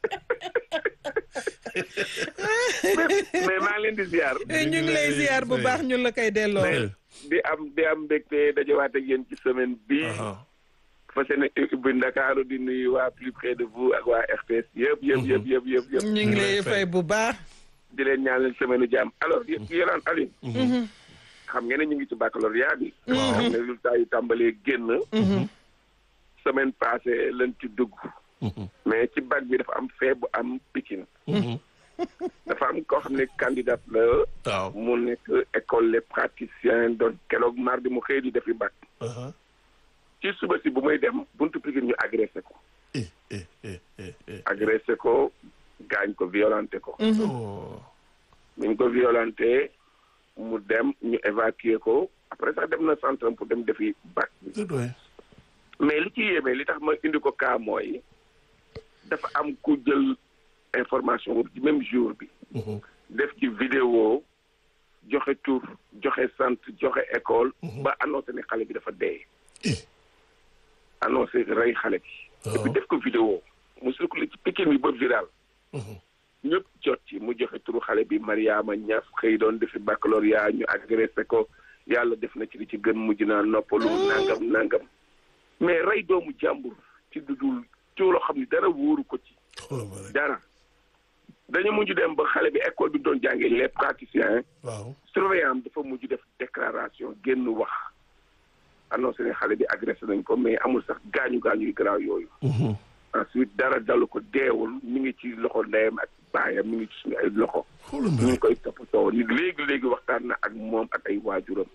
mais mais maa ngi leen di ziar. ñu ngi lay ziar bu baax ñun la koy delloo mais di am di am mbégte dajawaat ak yéen ci semaine bii. ah fas yéene ubbi Ndakaaru di nuyu waa plus près de vous ak waa RTS yëpp yëpp yëpp yëpp yëpp yëpp. ñu ngi lay fay bu baax di leen ñaanal semaine u jàmm alors yéen yéen Aliou. xam ngeen ne ñu ngi ci baccalauréat bi. xam ne résultat yi tàmbalee génn. semaine passée lañ ci dugg. mais ci bac bi dafa am fee bu am Pikine. dafa am koo xam ne candidat la. waaw. mu nekk école les praticiens doon keroog mardi mu xëy di defi bac. ah ci suba si bu muy dem buntu Pikine ñu agressé ko. eh eh eh eh eh. agressé ko gaañ ko violenté ko. oh. ñu ko violenté mu dem ñu évacuer ko après sax dem na centre pour dem defi bac bi. c'est vrai. mais li ci yéeme li tax ma indi ko cas mooy dafa am ku jël information boobu ci même jour bi. def ci vidéo joxe tur joxe sant joxe école. ba annoncé ne xale bi dafa dee. Eh. annoncé rey xale bi. et puis def ko vidéo mu circulé ci Pikine bi ba viral. ñëpp jot ci mu joxe turu xale bi Mariama Ñas xëy doon defi baccalauréat ñu agressé ko yàlla def na ci li ci gën mujj naa noppalu nangam nangam mais rey doomu jàmbur ci dudul ci loo xam ni dara wóoru ko ci xoolal ma rek. dara dañu mujj dem ba xale bi école bi doon jàngee les praticiens waaw. surveillant am dafa mujj def déclaration génn wax annoncé ne xale bi agressé nañ ko mais amul sax gaañu gaañu yu garaaw yooyu ensuite dara dalu ko deewul mi ngi ci loxo ndeyam ak baayam mi ngi ci suñu ay loxo xoolal ma ñu ngi rek. koy toppatoo ni léegi léegi waxtaan na ak moom ak ay waajuram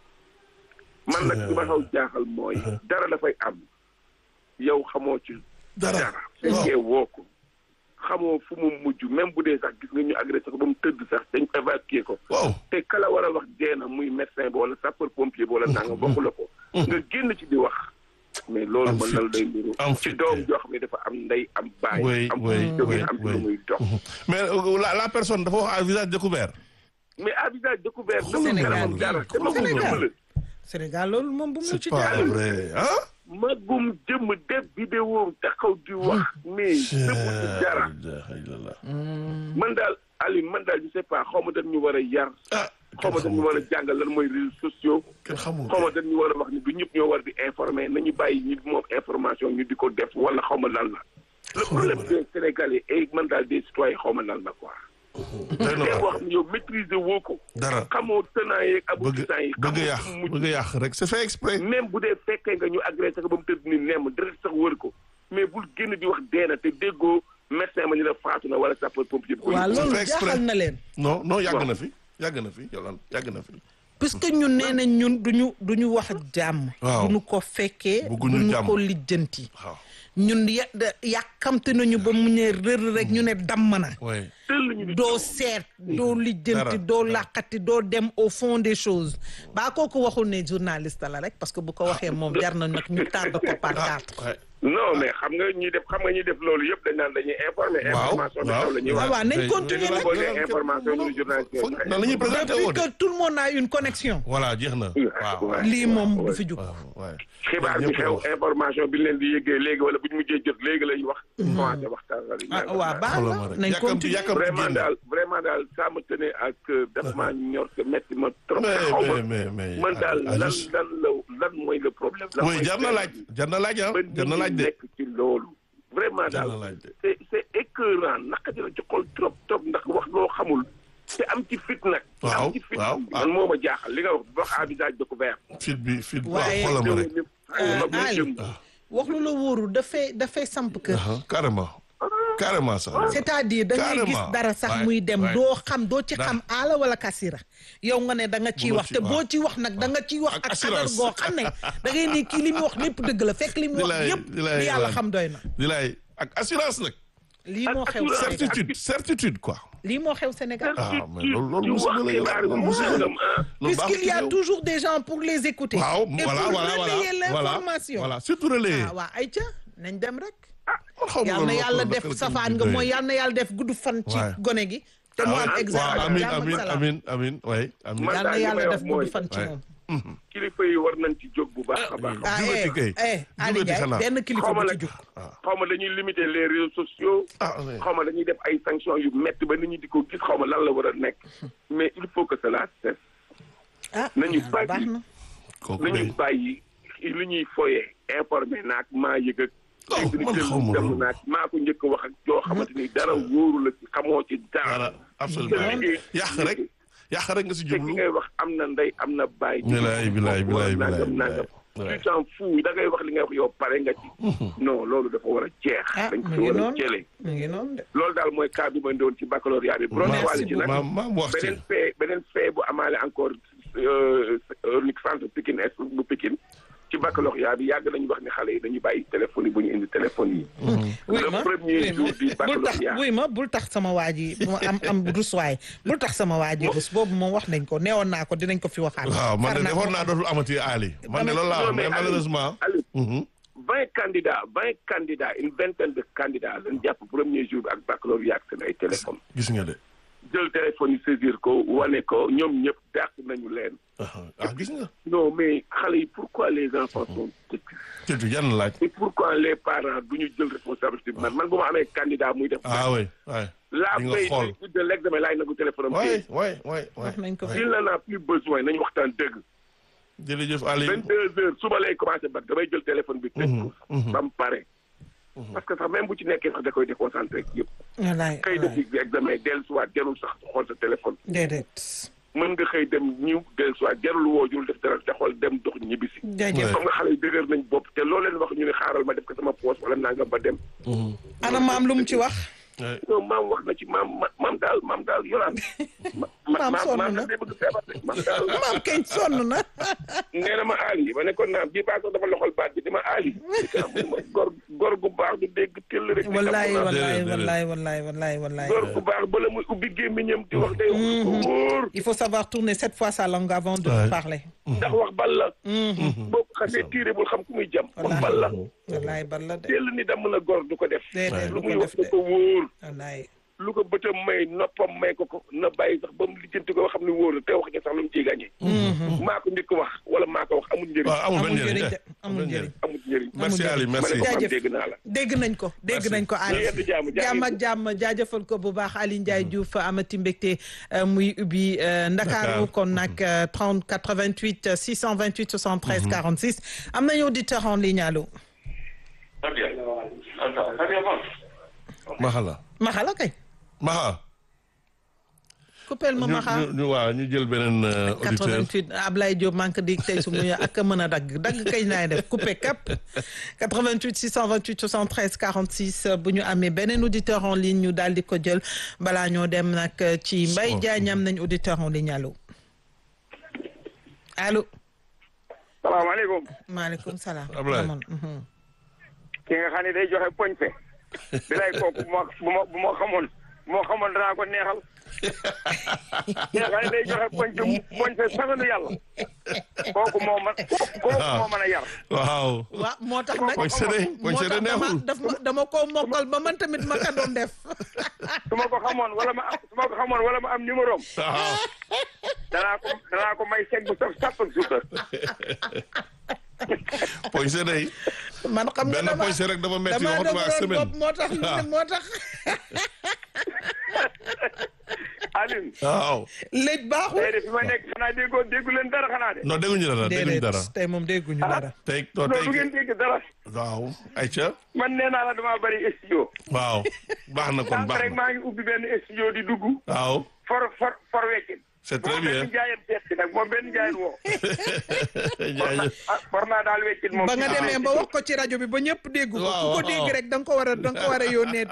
man nag li ma xaw jaaxal mooy dara dafay am yow xamoo ci dara dara fekkee woo ko xamoo fu mu mujj même bu dee sax gis nga ñu agressé ko ba mu tëdd sax dañ évacuer ko waaw. te kala war a wax dee na muy médecin bi wala sapeur pompier bi wala nanga bokku la ko nga génn ci di wax mais loolu Am mën fit. na la day niru Am ci fit. doom joo xam ne dafa am ndey am baay Oui, am oui, fu jógee oui, am ci oui. lu muy dox mais euh, la la personne dafa wax à visage découvert. mais à visage découvert Xoolal dafa Sénégal kanamam dara te magum Sénégal. jëmm la Sénégal loolu moom bu mu c'est ci pas jàll vrai ah. magum jëmm def vidéo taxaw di wax mais dëpp ci dara man daal Aliou man daal je sais pas xaw ma dañ ñu war a yar ah. xaw ma dañ ñu war a jàngal lan mooy réseaux sociaux kenn xamul xaw ma dañ ñu war a wax ni du ñëpp ñoo war di informer nañu bàyyi ñi moom information ñu di ko def wala xaw ma lan la le problème des Sénégalais et man daal des citoyens xaw ma lan la quoi day na te waar. wax ni yow maîtriser woo ko dara xamoo tenants yeeg bëgg aboutissants yi bëgg xamoo yàq fu mu mujj. bëgg yàq rek c'est fait exprès. même bu dee fekkee nga ñu agressé ko ba mu tëdd ni nemm deret sax wër ko mais bul génn di wax dee na te déggoo médecin ma ñu la faatu na wala sapeur pompier bi ko waaw yóbbu. loolu fait exprès. jaaxal na leen non non yàgg Waaw. na fi yàgg na fi Yolande yàgg na fi. puisque ñun nee nañ ñun duñu duñu wax jàmm Waaw. duñu ko fekkee Bëgguñu duñu jàmm. ko lijjanti waaw ñun ya da- yàkkamte nañu ba mu ne rër rek ñu ne damm na oui tëll ñu ni doo seet doo lijjanti Dara, doo làqati doo dem au fond des choses baa kooku waxul ne journaliste la rek parce que bu ko waxee moom jar na nag ñu tàdd ko par quatre ouais. non mais xam nga ñi def xam nga ñi def loolu yëpp dañ naan dañuy informer Waaw, information bi waaw. xew la ñuy waaw wax waaw nañ Tey- continuer ñu nag boo nee information ñu journaliste foog nan la ñuy présenté depuis woo de que tout le monde a une connexion voilà jeex na waaw lii moom du fi jug waaw ouais. xibaar bi Ñëpp xew wax. information bi ñu leen di yëggee léegi wala bu ñu mujjee jot léegi lañ wax commencé waxtaan la ah waaw baax xoolal ma na rek nañ yàkkamti continuer yàkkamti vraiment génn daal vraiment daal ça me tenait à cœur daf maa ñor te metti ma trop mais xaw ma mais mais mais man daal ah, lan juste. lan la lan mooy le problème lan oui mooy jar na laaj jar na laaj ah ba jar na nit laaj ñi de nekk ci loolu vraiment jar daal na laaj de c'est c'est écœurant naka dina ci xol trop trop ndax wax loo xamul te am ci fit nag te Waaw, am ci fit waaw, man moo ma jaaxal li nga wax wax à visage découvert fit bi fit waaw Waaye- xoolal ma rek Euh, Ali wax lu la wóoru dafay dafay samp kër ah carrément carrément sax c'est-à-dire da ngay gis Carrément. dara sax Ouais, muy dem ouais. doo xam doo ci Dara. xam aala wala kasira yow nga ne da nga ciy Mënoo wax ci- te waaw. boo ci wax nag da nga ciy wax Ak ak assurance. assurance goo xam ne da ngay ne kii li mu wax lépp dëgg la fekk li mu wax Bilaay, yëpp bilaay, li yàlla bilaay. xam doy na di lay ak assurance nag lii moo xew assurance. Sénégal certitude certitude quoi lii moo xew Sénégal ah mais loolu loolu di musiba wax la xibaar loolu bu musiba la sangam ah loolu puisqu'il y a baaxul ci toujours des gens pour les écouter waaw et voilà pour voilà relayer voilà l'information voilà surtout relayer ah waa ayca nañ dem rek man xaw ma yal na loolu yàlla loolu def naka la safaan ko nga doyee. mooy yal na yàlla def gudd fan ci Ouais. gone gi te mu am waaw examen amin jàmm ak amin salaam amin amin way amin Man yal na daal li yàlla may def wax mooy- gudd fan ci Ouais. moom kilifa yi war nañ ci jóg bu baax a baax ah jubati kay eh eh Ali jubati Ndiaye xanaa. benn kilifa xaw ma bu ci nag jug xaw ma dañuy limiter les réseaux sociaux ah mais xaw ma dañuy def ay sanctions yu métti ba nit ñi di ko gis xaw ma lan la war a nekk mais il faut que cela cesse ah nañu baax bàyyi na kooku nañu de bàyyi li ñuy foyee informé naak maa yëg ak Oh, man xaw ma dem loolu. naak maa ko njëkk a wax ak joo xamante ni dara wóoru la ci xamoo ci dara dara absolument yàq rek yàq rek nga si te ki jublu ngay wax am na ndey am na baay bilaay bilaay bilaay bilaay nangam nangam bilaay. tu t'en fous da ngay wax li ngay wax yow pare nga ci non loolu dafa war a jeex ah dañ ko mu fi ngi war a noonu jëlee mu ngi noonu de loolu daal mooy cas bi ma ndoon ci baccalauréat bi bu doon Merci wàllu ci nag maam maam wax ci beneen fee beneen fee bu amaale encore unique centre Pikine Est bu Pikine ci baccalauréat bi yàgg nañu wax ni xale yi dañuy bàyyi téléphone yi bu ñu indi téléphone yi wuy le ma premier wuy jour du ma bul tax baccalauréat wuy ma bul tax sama waa ji mu am am rus waay bul tax sama waa ji rus boobu moom wax nañ ko neewoon naa ko dinañ ko fi waxaat waaw man de Far naa defoon ko. naa dootul amati Ali man de loolu laa Non, wax mais mais malheureusement Aliou, mhm. vingt candidats vingt candidats une vingtaine de candidats lañ jàpp premier jour bi ak baccalauréat ak seen ay téléphone gis nga de jël téléphone yi saisir ko wane ko ñoom ñëpp dàq nañu leen ah ah, gis nga non mais xale yi pourquoi les enfants sont têtus tëtu yan laaj et pourquoi les parents du ñu jël responsabilité bi man man bu ma amee candidat muy def ah oui oui la di nga veille xool. de de l'examen laay nagu téléphone am oui téye. oui oui oui wax nañ ko fi il n'en a plus besoin nañu waxtaan dëgg jërëjëf Ali vingt deux heures suba lay commencé ba damay jël téléphone bi tëj ko ba mu pare parce que sax même bu ci nekkee sax da koy déconcentré yëpp wallaay xëy def ci examen dellu siwaat jarul sax xool sa téléphone déedéet mën nga xëy dem ñiw dellu siwaat jarul woo jul def dara te xool dem dox ñibbisi jaajëf comme nga xale yi dëgër nañ bopp te loo leen wax ñu ne xaaral ma def ko sama poos wala nangam ba dem ana maam lu mu ci wax oui non maam wax na ci maam ma- maam daal maam daal yoraan ma Maam sonn maam na. day bëgg feebar de maam daal maam kañ sonn na nee na ma aali ma ne ko naam bii baa sax dafa loxol baat bi di ma aali ma gor gor gu baax du dégg tëll rek di wallaay xam naa. wallaay déedéet. wallaay wallaay wallaay wallaay gor gu baax bala muy ubbi gémmiñam di wax day wax ko wóor il faut savoir tourner sept fois sa langue avant de Ouais. parler ndax wax bal la boo ko xasee tiire bul xam ku muy jam wax bal la wallaay bal la de teel ni damm na gor du ko def déedéet lu du muy ko wax def da de ko wóor wallaay lu ko bëtam may noppam may ko ko na bàyyi sax ba mu lijjanti ko ba xam ne wóor na te wax ja sax lu mu ciy gàññee maa ko njëkk wax wala maa ko wax amul njëriñ waaw amul benn amul njëriñ njëriñ de amul njëriñ amul njëriñ merci Ali ma merci ne ko xam Jaajëf. dégg naa la dégg nañ ko dégg Merci. nañ ko Ali Ñu yedd jàmm, jaajëf. jàmm ak jàmm jaajëfal ko bu baax Ali Ndiaye Diouf amati mbégte euh, muy ubbi euh, Ndakaaru Dakar. kon nag euh, 30 88 628 73 46 am nañu auditeur en ligne allo Maxala Maxala kay Maxa coupeel ma ñu Maxa ñu ñu waaw ñu jël beneen euh, auditeur 88 Ablaye Diop manque di tey su muy ak a mën a dagg dagg kañ laay def coupé cap 88 628 73 46 bu ñu amee beneen auditeur en ligne ñu daal di ko jël balaa ñoo dem nag ci Mbaye Diagne am nañ auditeur en ligne allo allo salaamaaleykum maaleykum salaam Ablaye. Ramon, mhm. ki nga xam ne day joxe poñse bi lay kooku bu ma bu ma bu ma xamoon bu ma xamoon danaa ko neexal ki nga xam ne day joxe poñse poñse saganu yàlla kooku moo man kooku moo mën a yar waaw waaw moo tax nag poñ sede poñ moo sede tax dama neexul daf ma dama ko mokkal ba man tamit ma ka doon def su ma ko xamoon wala ma am su ma ko xamoon wala ma am numéro am waaw danaa ko danaa ko may chèque bu saf sàpp ak suukar poñ sede yi man xam nga benn dama poñ sede rek dafa metti dama waxatuma ak dëgëroon semaine bopp moo tax moo tax Alioune waaw léej baaxul tey de fi ma nekk xanaa déggoo déggu leen dara xanaa de non dégguñu dara dégguñu dara déedéet tey moom dégguñu dara tey non loolu du tey ngeen dégg dara waaw ayca man nee naa la damaa bari studio waaw baax na kon sànq baax rek na maa ngi ubbi benn studio di dugg waaw for for for weccin c'est très moom bien benn jaayeen seet si nag moom benn jaayeen woo jaajëf ah war naa daal weccin moom ba nga demee ba wax ko ci rajo bi ba ñëpp dégg ko Waaw, ku ko waaw. dégg rek da nga ko war a da nga ko war a yónnee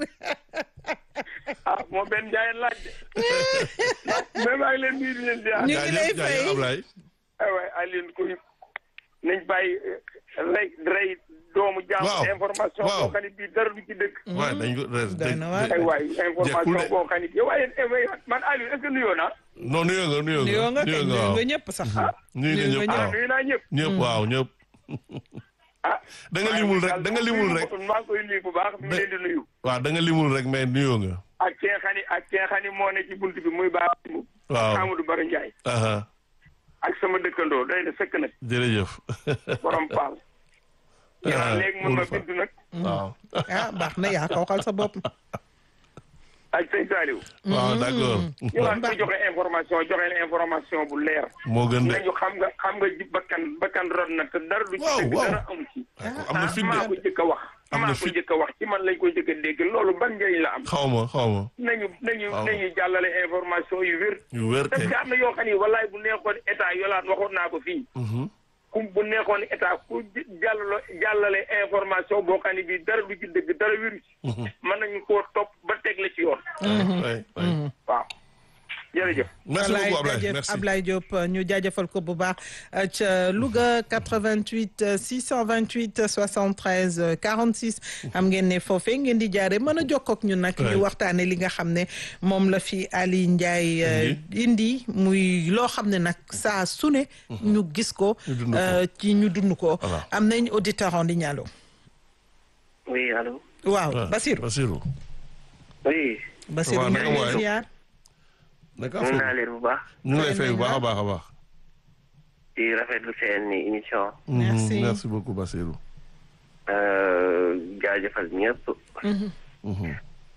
ah moom benn jaayeen laaj de mais maa ngi leen nuyu di leen ziar ñu ngi lay jaajëf fay. jaajëf Ablaye ay waay Alioune kuy nañ bàyyi rey rey doomu jaam Waaw, information waaw. boo xam ne bii dara du ci dëgg waaw dañ ko doy na waar. ay waay jekkul information de. boo xam ne yow waaye man Alioune est-ce que nuyoo naa non nuyoo nga nuyoo nga nuyoo nga kay nuyoo waaw nga ñëpp sax nuyu nga nuyoo ñëpp nga waaw nuyu naa ñëpp ñëpp waaw ñëpp ah da nga limul rek da nga limul rek maa ngi koy nuyu bu baax mi ngi leen di nuyu waaw da nga limul rek mais nuyoo nga ak ki nga xam ne ak ki nga xam ne moo ne ci bunt bi muy baax waaw Amadou Baro Ndiaye aha ak sama dëkkandoo doy na sëkk nag jërëjëf borom paal yaa léegi mun ma bind nag waaw ah baax na yaa ko waxal sa bopp ak sëñ Saliou waaw d'accord ñu naan ko joxe information joxe leen information bu leer moo gën de nañu xam nga xam nga ji bakkan bakkan rod na te dara du ci Waaw, dëgg waaw. dara amu ci am na fit maa ko de jëkk a wax Am na maa ko fit. jëkk a wax ci man lañ koy jëkk a dégg loolu ban njëriñ la am xaw ma xaw ma nañu nañu Waaw. nañu jàllale information yu wér yu wér parce kay que am na yoo xam ni wallaay bu neexoon état yolaat waxoon naa ko fii Mhm. ku bu neexoon état ku jàllale jàllale information boo xam ne bii dara du ci dëgg dara wéru ci mën nañu koo topp ba teg la ci yoon Ouais, ouais. waaw jërëjëf merci Ablaye beaucoup Ablaye jaajëf merci Ablaye Diop ñu jaajëfal ko bu baax euh, ca Louga 88 euh, 628 73 euh, 46 xam ngeen ne foofee ngeen di jaare mën a jokkoo ak ñun nag Ouais. ñu waxtaane li nga xam ne moom la fi Ali Ndiaye euh, indi muy loo xam ne nag saa su ne ñu gis ko Ñu dund ko. euh, ci ñu dund ko Voilà. am nañ auditeur en ligne allo oui allo waaw Ouais, Basirou Basirou oui Basirou waaw, ñu naka ngi lay waay? ziar naka mën naa affaire leen bu baax ñu ngi lay fay bu baax a baax a baax di rafetlu seen émission Mhm, Merci. merci beaucoup Basirou euh, jaajëfal ñëpp Mhm.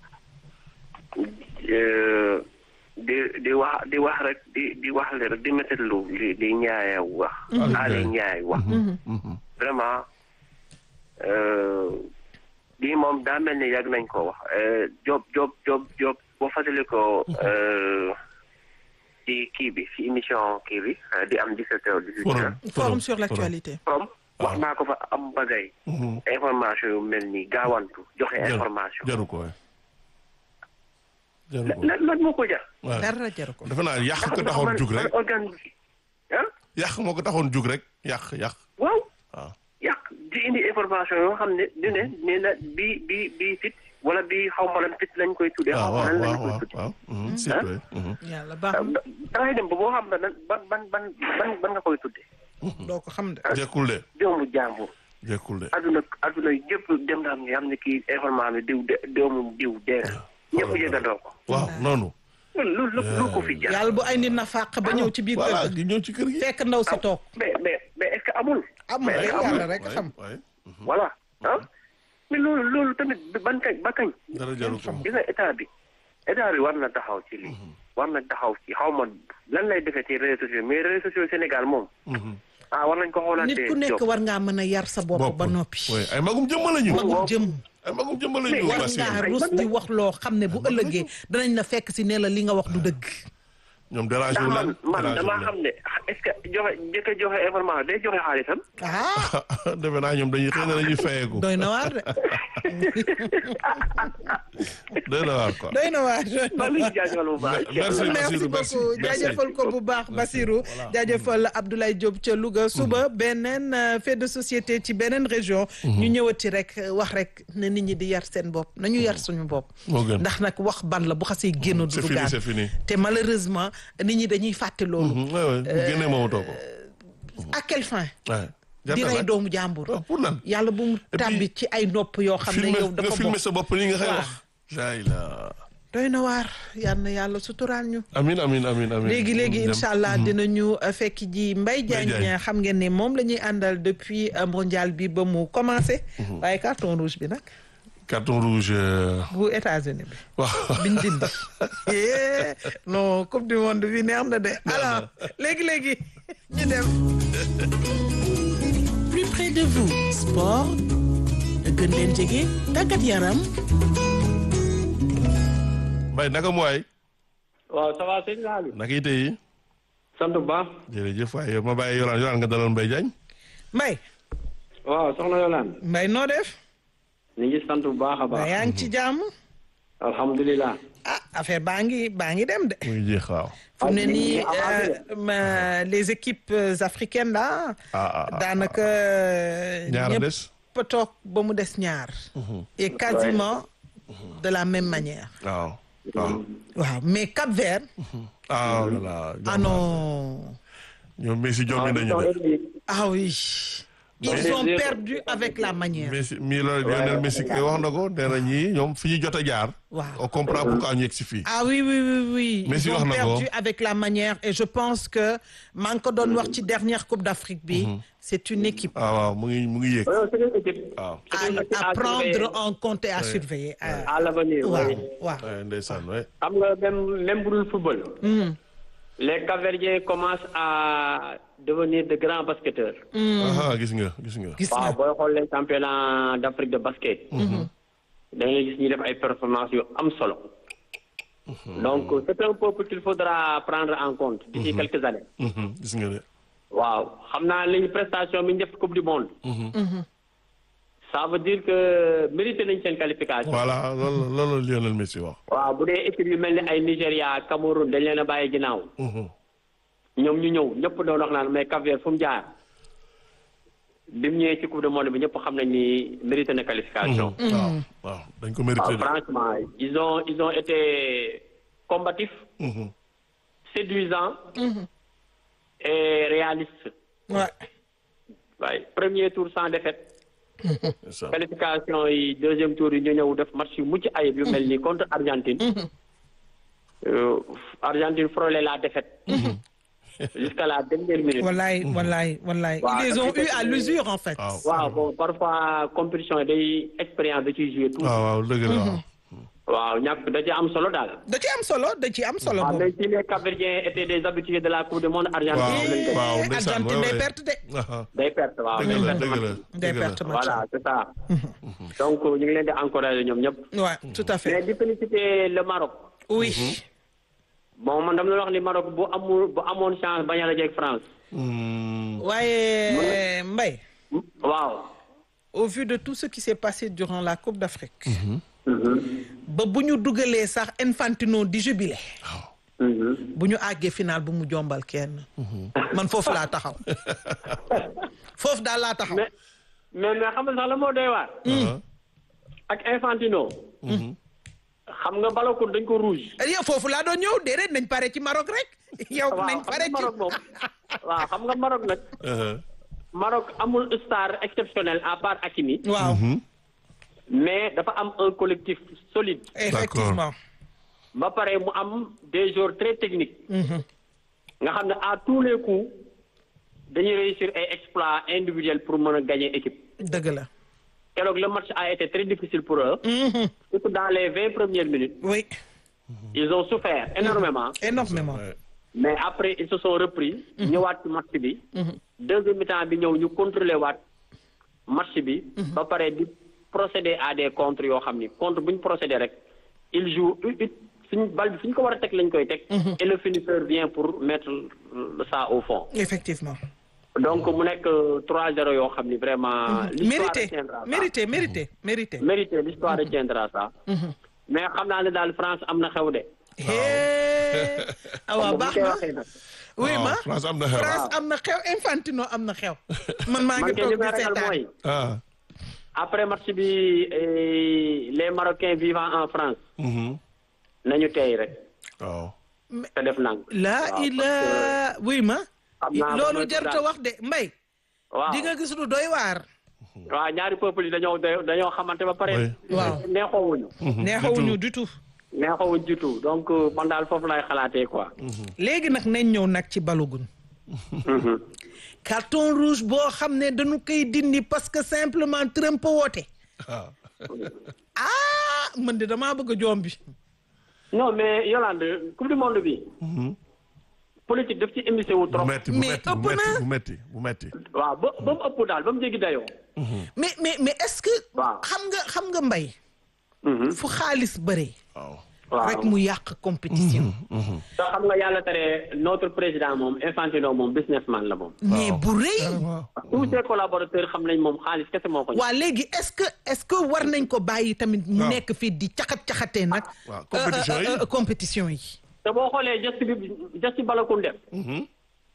Euh, di di wax di wax rek di di wax le rek di méttitlu li li Ndiaye wax Ali Ali Ndiaye. Ndiaye wax Mhm. vraiment euh, lii moom daa mel ni yàgg nañ ko wax Euh, Diop Diop Diop Diop boo fàttali ko euh, ci kii bi ci émission kii bi euh, di am 17 heures 18 forum heures forum sur l'actualité from wax naa ko fa am bagay Mhm. information yu mel ni gaawantu joxe Jaru- information jaru ko waay jaru ko lan lan moo ko jar waay dara jaru ko defe naa yàq ko taxoon jug rek organe ah yàq moo ko taxoon jug rek yàq yàq waaw waaw yàq di indi information yoo xam ne di ne nee na bii bii bii fit wala bii xaw ma lan fit lañ koy tuddee xaw waaw ma lan waaw lañ koy waaw tuddee waaw Mhm, c'est vrai Mhm. yàlla baax na da ngay dem ba boo xam ne nan ban ban ban ban ban nga koy tuddee doo ko xam de jekkul de doomu jàmbur jekkul de aduna aduna yëpp dem na am nga xam ne kii information bi diw de doomu diw dee na ñëpp yëgandoo ko waaw noonu loolu lu lu ko fi jar yàlla bu ay nit na fàq ba ñëw ci biir voilà kër di ñëw ci kër gi fekk ndaw si toog mais mais mais est-ce que amul amul mais rek amul. yàlla rek xam waay voilà ah mais loolu loolu tamit ban kañ ba kañ dara jaru ko gis nga état bi état bi war na taxaw ci lii war na taxaw ci xaw ma lan lay defee ci réseaux sociaux mais réseaux sociaux Sénégal moom Mhm. ah war nañ ko xoolaat nit ku nekk war ngaa mën a yar sa bopp ba noppi waay ay magum jëmma lañu magum jëm ay magum jëmma lañu war Basirou ngaa rus di wax loo xam ne bu ëllëgee danañ la fekk si ne la li nga wax du dëgg ñoom dérangé ndax wu man leen man dérangé wu damaa leen. xam ne est-ce que joxe njëkk a joxe information day joxe xaalisam. ah defe naa ñoom dañuy xëy na dañuy fayeeku doy na waar de doy na waar quoi. doy na waar doy na maa ngi waar. lay jaajëfal bu baax. Merci, merci Bassirou, merci, beaucoup merci. jaajëfal ko bu baax Basirou jaajëfal Abdoulaye Diop ca Louga suba beneen euh, fait de société ci beneen région ñu ñëwati rek euh, wax rek na nit ñi di yar seen bopp nañu yar suñu bopp moo gën. ndax nag wax ban la bu xasee génn du c'est fini dugaan c'est fini. te malheureusement nit ñi dañuy fàtte loolu Mhm, ouais, ouais. bu génnee moomatoo ko. à quelle fin Ouais. di Jarta rey laaj. doomu jàmbur waaw pour lan. yàlla bu mu puis, tàbbi ci ay nopp yoo xam ne filmer yow nga dafa filmer bokk sa bopp li nga xëy Waaw. wax. jaay la. doy na waar yal na yàlla suturaal ñu amin amin amin amin. léegi léegi Dem. incha allah dinañu uh, fekk ji Mbaye Diagne. Diagne xam ngeen ne moom la ñuy àndal depuis uh, mondial bi ba mu commencé. waaye carton rouge bi nag carton rouge. euh, bu États-Unis bi waaw. biñ dindi. Eh, non coupe du monde bi neex na de alors léegi léegi ñu dem. plus près de vous sport gën leen jege tàggat yaram Mbaye naka mu waay. waaw ça va sëñ Aliou. naka yite yi. sant bu baax. jërëjëf waaye yow ma bàyyi Yolaan Yolaan nga dalal Mbaye Diagne. Mbaye waaw soxna Yolande. Mbaye noo def. ñu ngi sant bu baax a Mbaye baax. yaa ngi ci jàmm. alhamdulilah. ah affaire baa ngi baa ngi dem de. mu ngi jeex waaw. fu mu ne Ah, nii ah, ah, euh, ma- les équipes euh, africaines là. ah ah ah. daanaka. ñaar a ñëpp des. a toog ba mu des ñaar. et quasiment de la même manière. waaw. waaw. waaw mais Cap Vert. ah voilà. ah non. ñoom Messi jommi nañu de. ah oui. ils Mais- ont perdu avec la manière. Messi mii la Lionel Messi kay wax na ko nee na ñii ñoom fi ñu jot a jaar. Waaw. on comprend pourquoi ñu yegg si fii. ah oui oui oui oui. Messi ils wax ont na ko. perdu avec la manière et je pense que maa ngi ko doon wax ci dernière Coupe d'Afrique bi. c'est une équipe. ah waaw mu ngi mu ngi yéeg. c'est une équipe. waaw. à à prendre en compte et à surveiller. à l'avenir. waaw oui. waaw. waaye ndeysaan waay. xam nga même même bu dul football. les Cap-Verdiens commencent à devenir de grands basketteurs. ah gis nga gis nga. gis waaw nga booy xool les championnats d'Afrique de basket. da ngay gis ñu def ay performances yu am solo. donc c'est un peuple qu'il faudra prendre en compte. d'ici quelques années. Mhm, gis nga de. waaw xam naa li ñu prestation bi ñu def coupe du monde. ça veut dire que mérité nañ seen qualification. voilà loolu loolu la Lionel Messi wax. waaw bu dee équipe yu mel ni ay Nigéria Cameroun dañ leen a bàyyi ginnaaw. Mhm. ñoom ñu ñëw ñëpp doon wax naan mais Cap-Vert fu mu jaar. bi mu ñëwee ci coupe du monde bi ñëpp xam nañ ni mérité na qualification. waaw waaw dañ ko mérité waaw de. franchement ils ont ils ont été combatifs Mhm. séduisants et réalistes ouais. waaye premier tour sans défaite ndeysaan. qualification yi deuxième tour yi ñu ñëw def match yu mucc ayib yu mel ni contre Argentine Euh, Argentine frôlé la défaite jusqu'à la dernière minute wallaay wallaay wallaay Waaw, ils les ont dafa eu à l'usure en fait. waaw waaw bon parfois compétition yi day expérience da ciy joué tout waaw waaw dëgg la waaw. waaw ñàkk da ci am solo daal da ci am solo da ci am solo waaw boobu. mais si les Cap-Verdiens étaient des habitués de la coupe du monde Argentine waaw lañ ko waaw ndeysaan Argentine waay day waay. perte de. Ah, day perte waaw dëgg day la perte dëgg la match. day dëgg la. perte match. voilà c'est ça donc ñu ngi leen di encourager ñoom ñëpp Ouais, tout à mais fait. di féliciter le Maroc oui. bon man dama la wax ni Maroc bu amul bu amoon chance bañ a dajeeg France Hmm. waaye Mbaye waaw au vu de tout ce qui s'est passé durant la Coupe d'Afrique. ba bu ñu dugalee sax Infantino di jubilé. bu ñu àggee final bu mu jombal kenn. man foofu laa taxaw. foofu daal laa taxaw. mais mais mais xam nga sax la moo doy waar Ah. ak Infantino xam nga Balogun dañ ko rouge yow foofu laa doon ñëw déedéet nañ pare ci Maroc rek. yow waaw nañ xam pare nga ci Maroc moom waaw xam nga Maroc nag Uh-huh. Maroc amul star exceptionnel à part Hakimi waaw mais dafa am un collectif solide effectivement. ba pare mu am des joueurs très techniques nga xam ne à tous les coups dañuy réussir ay exploits individuels pour mën a gagner équipe dëgg la. keroog le match a été très difficile pour eux surtout dans les vingt premières minutes oui ils ont souffert énormément énormément. Ouais. mais après ils se sont repris ñëwaat ci match bi deuxième mi-temps bi ñëw ñu contrôler waat match bi ba pare di procéder à des contres yoo xam ni contre bu ñu procéder rek il joue u- u- suñ bal bi fi ñu ko war a teg lañ koy teg. et le finisseur vient pour mettre ça au fond. effectivement donc mu nekk 3-0 yoo xam ni vraiment. l'histoire mérité retiendra ça. mérité mérité mérité mérité l'histoire retiendra ça. mais xam naa ne daal France am na xew de. hee awa bu baax koy na waxee nag. oui waaw, ma France am na xew. France am na xew Infantino am na xew man maa man ngi kay li toog di may ragal seetaan mooy. ah. après match bi eh, les Marocains vivant en France. mhm. nañu tey rek. waaw. te def nang laa waaw, ila oui ma xam naa loolu moom jarta daal. wax de mbay waaw di nga gis lu doy waar waaw ñaari peuple yi dañoo dañoo xamante ba pare. Oui. Waaw. neexoowuñu. neexawuñu du tout neexoowuñu du tout donc euh, man daal foofu lay xalaatee quoi. léegi nag nañ ñëw nag ci balogun Mhm. carton rouge boo xam ne dañu koy dindi parce que simplement Trump woote ah. ah man de damaa bëgg a joom bi non mais Yolande coupe du monde bi. politique daf ci émissé wu bu trop. metti bu Mais metti bu ëpp metti na. bu metti bu metti. waaw ba ba mu ëpp daal ba mu jéggi dayoo. mais mais mais est-ce que Waaw. xam nga xam nga mbay Mhm. fu xaalis bëree waaw. waaw rek mu yàq compétition te xam nga yàlla tere notre président moom Infantino moom businessman la moom. mais bu rëy Carrément. tous ses collaborateurs xam nañ moom xaalis kese moo ko. waa léegi est-ce que est-ce que war nañ ko bàyyi tamit mu Waaw. nekk fii di caxat-caxatee nag waaw, compétition yi. euh, euh, euh, compétition yi te boo xoolee geste bi geste balakun def. Mhm.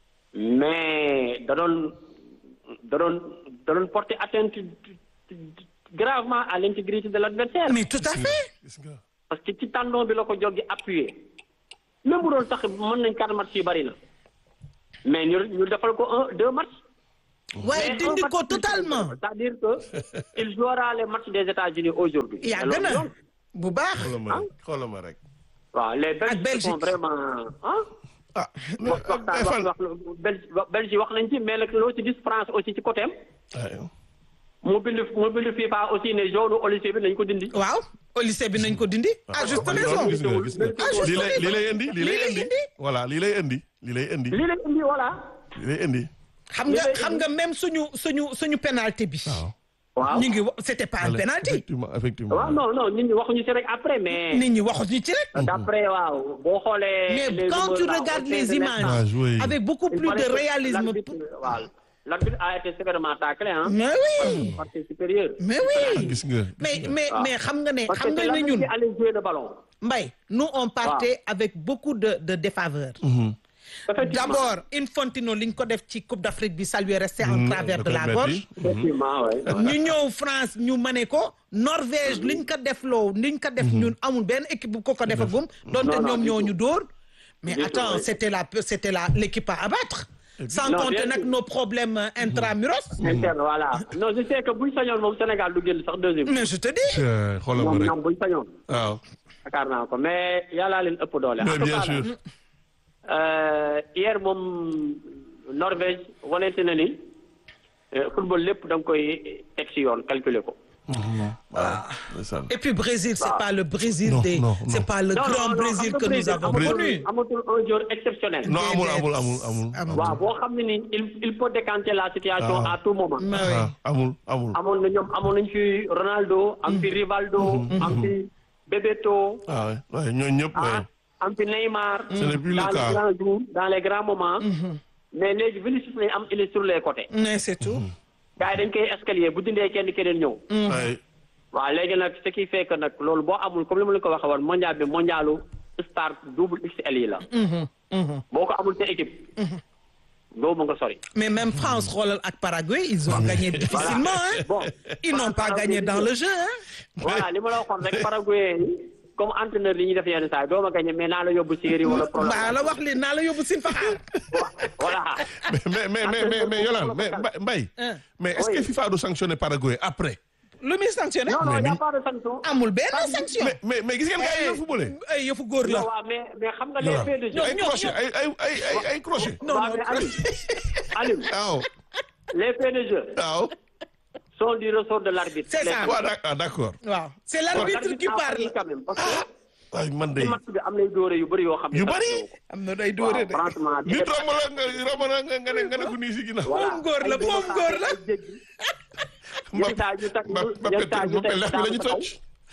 mais da doon da doon da doon porter atteinte gravement à l'intégrité de l'adversaire mais tout à fait gis nga. parce que ci tendon bi la ko jóg gi appuyé même bu doon tax mën nañ quatre matchs yi bari na mais ñu ñu defal ko un deux matchs. waaye Mais dindi un ko match totalement c'est-à-dire que il jouera les matchs des États-Unis aujourd'hui yàgg Mais na loolu yoon. bu baax xoolal ma rek xoolal ma rek. waaw les Belges Belgique. sont vraiment ah. ah. wax waxtaan wax wax Belgique Belgique wax nañ ci mais nag loo ci gis France aussi ci côté am aywa. mu bind mu bind FIFA aussi ne jaune Olysée bi nañ ko dindi. waaw au lycée bi nañ ko dindi à juste kon raison loolu gis nga gis nga. Ah, juste lii lay lii lay raison. indi lii lay Lii lay indi. indi. voilà lii lay indi lii lay indi. lii lañ indi voilà. lii lay indi. xam nga xam nga même suñu suñu suñu pénalité bi waaw. waaw ñu ngi wa- c'était pas un pénalité effectivement effectivement. waaw non non nit ñi waxuñu si rek après mais. nit ñi waxuñu ci rek d'après waaw boo xoolee. mais les quand rumeurs tu là, regardes au sein les de images Ah, oui. avec beaucoup il plus paraît de que réalisme l'arbitre, waaw l'arbitre a été sévèrement taclé hein. mais oui par ses supérieurs. mais oui gis nga. mais mais Ah. mais xam nga ne parce xam que nga ne l'arbitre ñun qui allait jouer le ballon. Mbaye nous on partait avec beaucoup de de défaveur effectivement d'abord Infantino li ñu ko def ci Coupe d'Afrique bi ça lui est resté en travers de la gorge effectivement ouais. ñu ñëw France ñu mane ko Norvège liñ ko def loo liñ ko def ñun amul benn équipe bu ko ko defagum donte Non, non, ñoom du ñoo tout. ñu dóor mais Du tout, attends oui. c'était la c'était la l'équipe à abattre sans Non, compter bien nag sûr. nos problèmes euh, intramuros interne voilà non je sais que buñ sañoon moom Sénégal du génn sax deuxième. mais je te dis Eh, xoolal ma ñoom rek. ñoom buñ sañoon. waaw. yaakaar naa ko mais yàllaa leen ëpp doole. mais en tout bien cas sûr. euh, hier moom Norvège wanete na ni euh, football lépp da nga koy teg ci yoon calculer ko. waaw. ndeysaan. et puis Brésil c'est pas le Brésil Non, des non, c'est non. pas le Non, non, grand non, Brésil xam nga que nous Brésil avons amatul- connu amatul un joueur exceptionnel. non amul Déedéet. amul amul amul. Amul. waaw boo xam ne ni il il peut décanter la situation Ah. à tout moment. Mais oui. ah amul amul. amoon na ñoom amoon nañu fi Ronaldo am fi Rivaldo am fi Bebeto ah ouais ouais ñooñu ñëpp ah ouais. am fi Neymar Ce n'est plus le dans cas. les grands jours dans les grands moments mais léegi Vinicius lañ am il est sur les côtés mais c'est tout gars yi dañ koy escalier bu dindee kenn keneen ñëw Ouais. waaw léegi nag ce qui fait que nag loolu boo amul comme li ma la ko waxee woon mondial bi mondialu star double XL yi la boo ko amul sa équipe doo mu nga sori mais même France xoolal ak Paraguay ils ont gagné difficilement hein bon ils n'ont pas gagné dans le jeu hein voilà li ma la waxoon rek Paraguay comme entraîneur li ñuy def yenn saa yi doo ma gagné mais naa la yóbbu série wala problème mbaa la wax li naa la yóbbu sin faxaar voilà mais mais mais mais mais Yolande mais Mbaye- Mbaye. Hein. mais est-ce que Oui. FIFA du sanctionner Paraguay après. lu muy sanctionné non non Mais y a ni- pas de sanction amul benn sanction mais mais mais gis ngeen gars yi ñu footballé. ay yëfu góor la non waaw mais mais xam nga les Yolande faits de jeu ay ñoom- crochet ay ay ay ay ay crochet. non waaw non mais Aliou Aliou waaw les faits de jeu waaw. sont du ressort de l'arbitre C'est ça. waaw d'ac- ah, d'accord. waaw c'est l'arbitre qui parle quand même parce que ay man de ci match bi am nay dóore yu bëri yoo xam ne yu bari. am na day waaw dóore de franchement nit romb la nga romb la nga nga ne nga ne ko nii si ginnaaw. moom góor la moom góor la yenn saa ñu tag Mbappé yenn saa ñu Mbappé teg lex bi la ñu daanu sa kaw. toj.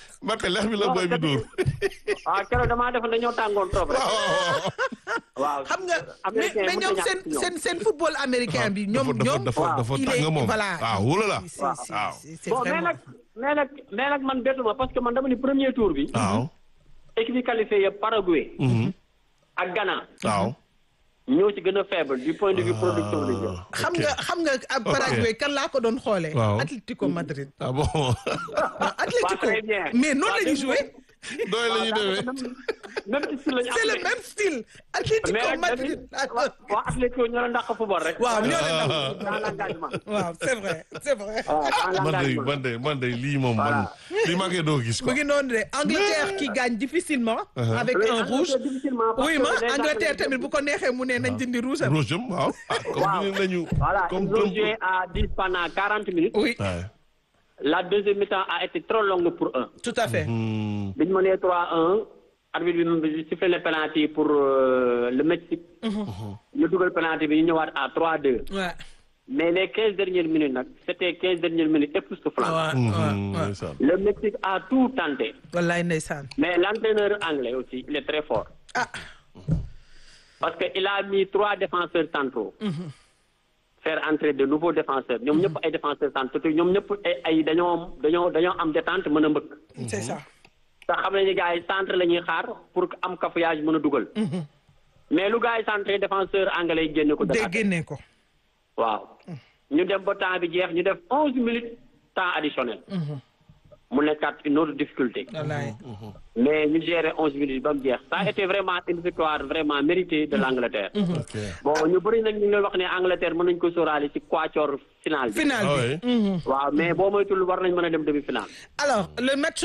Mbappé lex bi la booy bi dóor. waaw keroog damaa defoon dañoo tàngoon trop rek. waaw waaw waaw xam nga mais américain mais mënut a ñoom ñàkk seen ci ñoom. seen seen football américain bi ñoom dafa ñoom. dafa dafa il tàng est moom. voilà. waaw wóola la. C'est- c'est- waaw. c'est- c'est bon mais vraiment. nag mais nag mais nag man bettuma parce que man dama ni premier tour bi. waaw. équipe yi qualifié yëpp Paraguay. ak Ghana. waaw. ñoo ci gën a faible du point de vue production de jeu. xam nga xam nga ab Paraguay kan laa ko doon xoolee. Waaw. Atlético Madrid. ah bon. non Atlético très bien. mais noonu la ñuy joué. doy la ñuy demee. même si lañu c'est le même style. Atlético mais nag Madrid. waa waa Atlético ñoo la ndax football rek. waaw ñoo leen daw. dans l'engagement. waaw c'est vrai c'est vrai. waaw dans man de l'engagement. man de man de lii moom man lii maa ngi doo gis mu quoi. ngi noonu de Angleterre qui gagne difficilement. avec Oui, un Angleterre rouge. difficilement parce oui que ma déjà Angleterre que- tamit bu ko neexee mu ne nañ dindi rouge am. Rouge am waaw. ah comme Waaw. ni nañu. Voilà, comme ils ont comme. joué à 10 pendant 40 minutes. oui Ouais. La deuxième mi-temps a été trop longue pour eux. tout à fait. Hmm. bi ñu mënee 3-1 arbitre bi sifflé le penalty pour euh, le Mexique. ñu dugal penalty bi ñu ñëwaat à 3-2. waaw mais les 15 dernières minutes nag c'était 15 dernières minutes époustouflantes. waaw Hmm, waaw ndeysaan. Le Mexique a tout tenté. wallaay ndeysaan. Mais l'entraîneur anglais aussi, il est très fort. ah Parce qu'il a mis trois défenseurs centraux. Faire entrer de nouveaux défenseurs. ñoom ñëpp ay défenseurs centraux te ñoom ñëpp ay ay dañoo dañoo dañoo am détente mën a mbëkk. c'est ça. te xam nañu gars yi centre la ñuy xaar pour que am cafouillage mën a dugal. mais lu gars yi centré défenseur anglais yi génne ko. dégg génne ko. waaw ñu dem ba temps bi jeex ñu def onze minutes temps additionnel. mu nekkaat une autre difficulté. wallaay. mais ñu gérer onze minutes ba mu jeex ça a été vraiment une victoire vraiment méritée de l'Angleterre. ok. bon ñu bëri nag ñu ngi leen wax ne Angleterre mën nañu ko sóoraale ci quatuor final bi. final ah bi. oui. waaw mais boo moytul war nañ mën a dem demi final. alors le match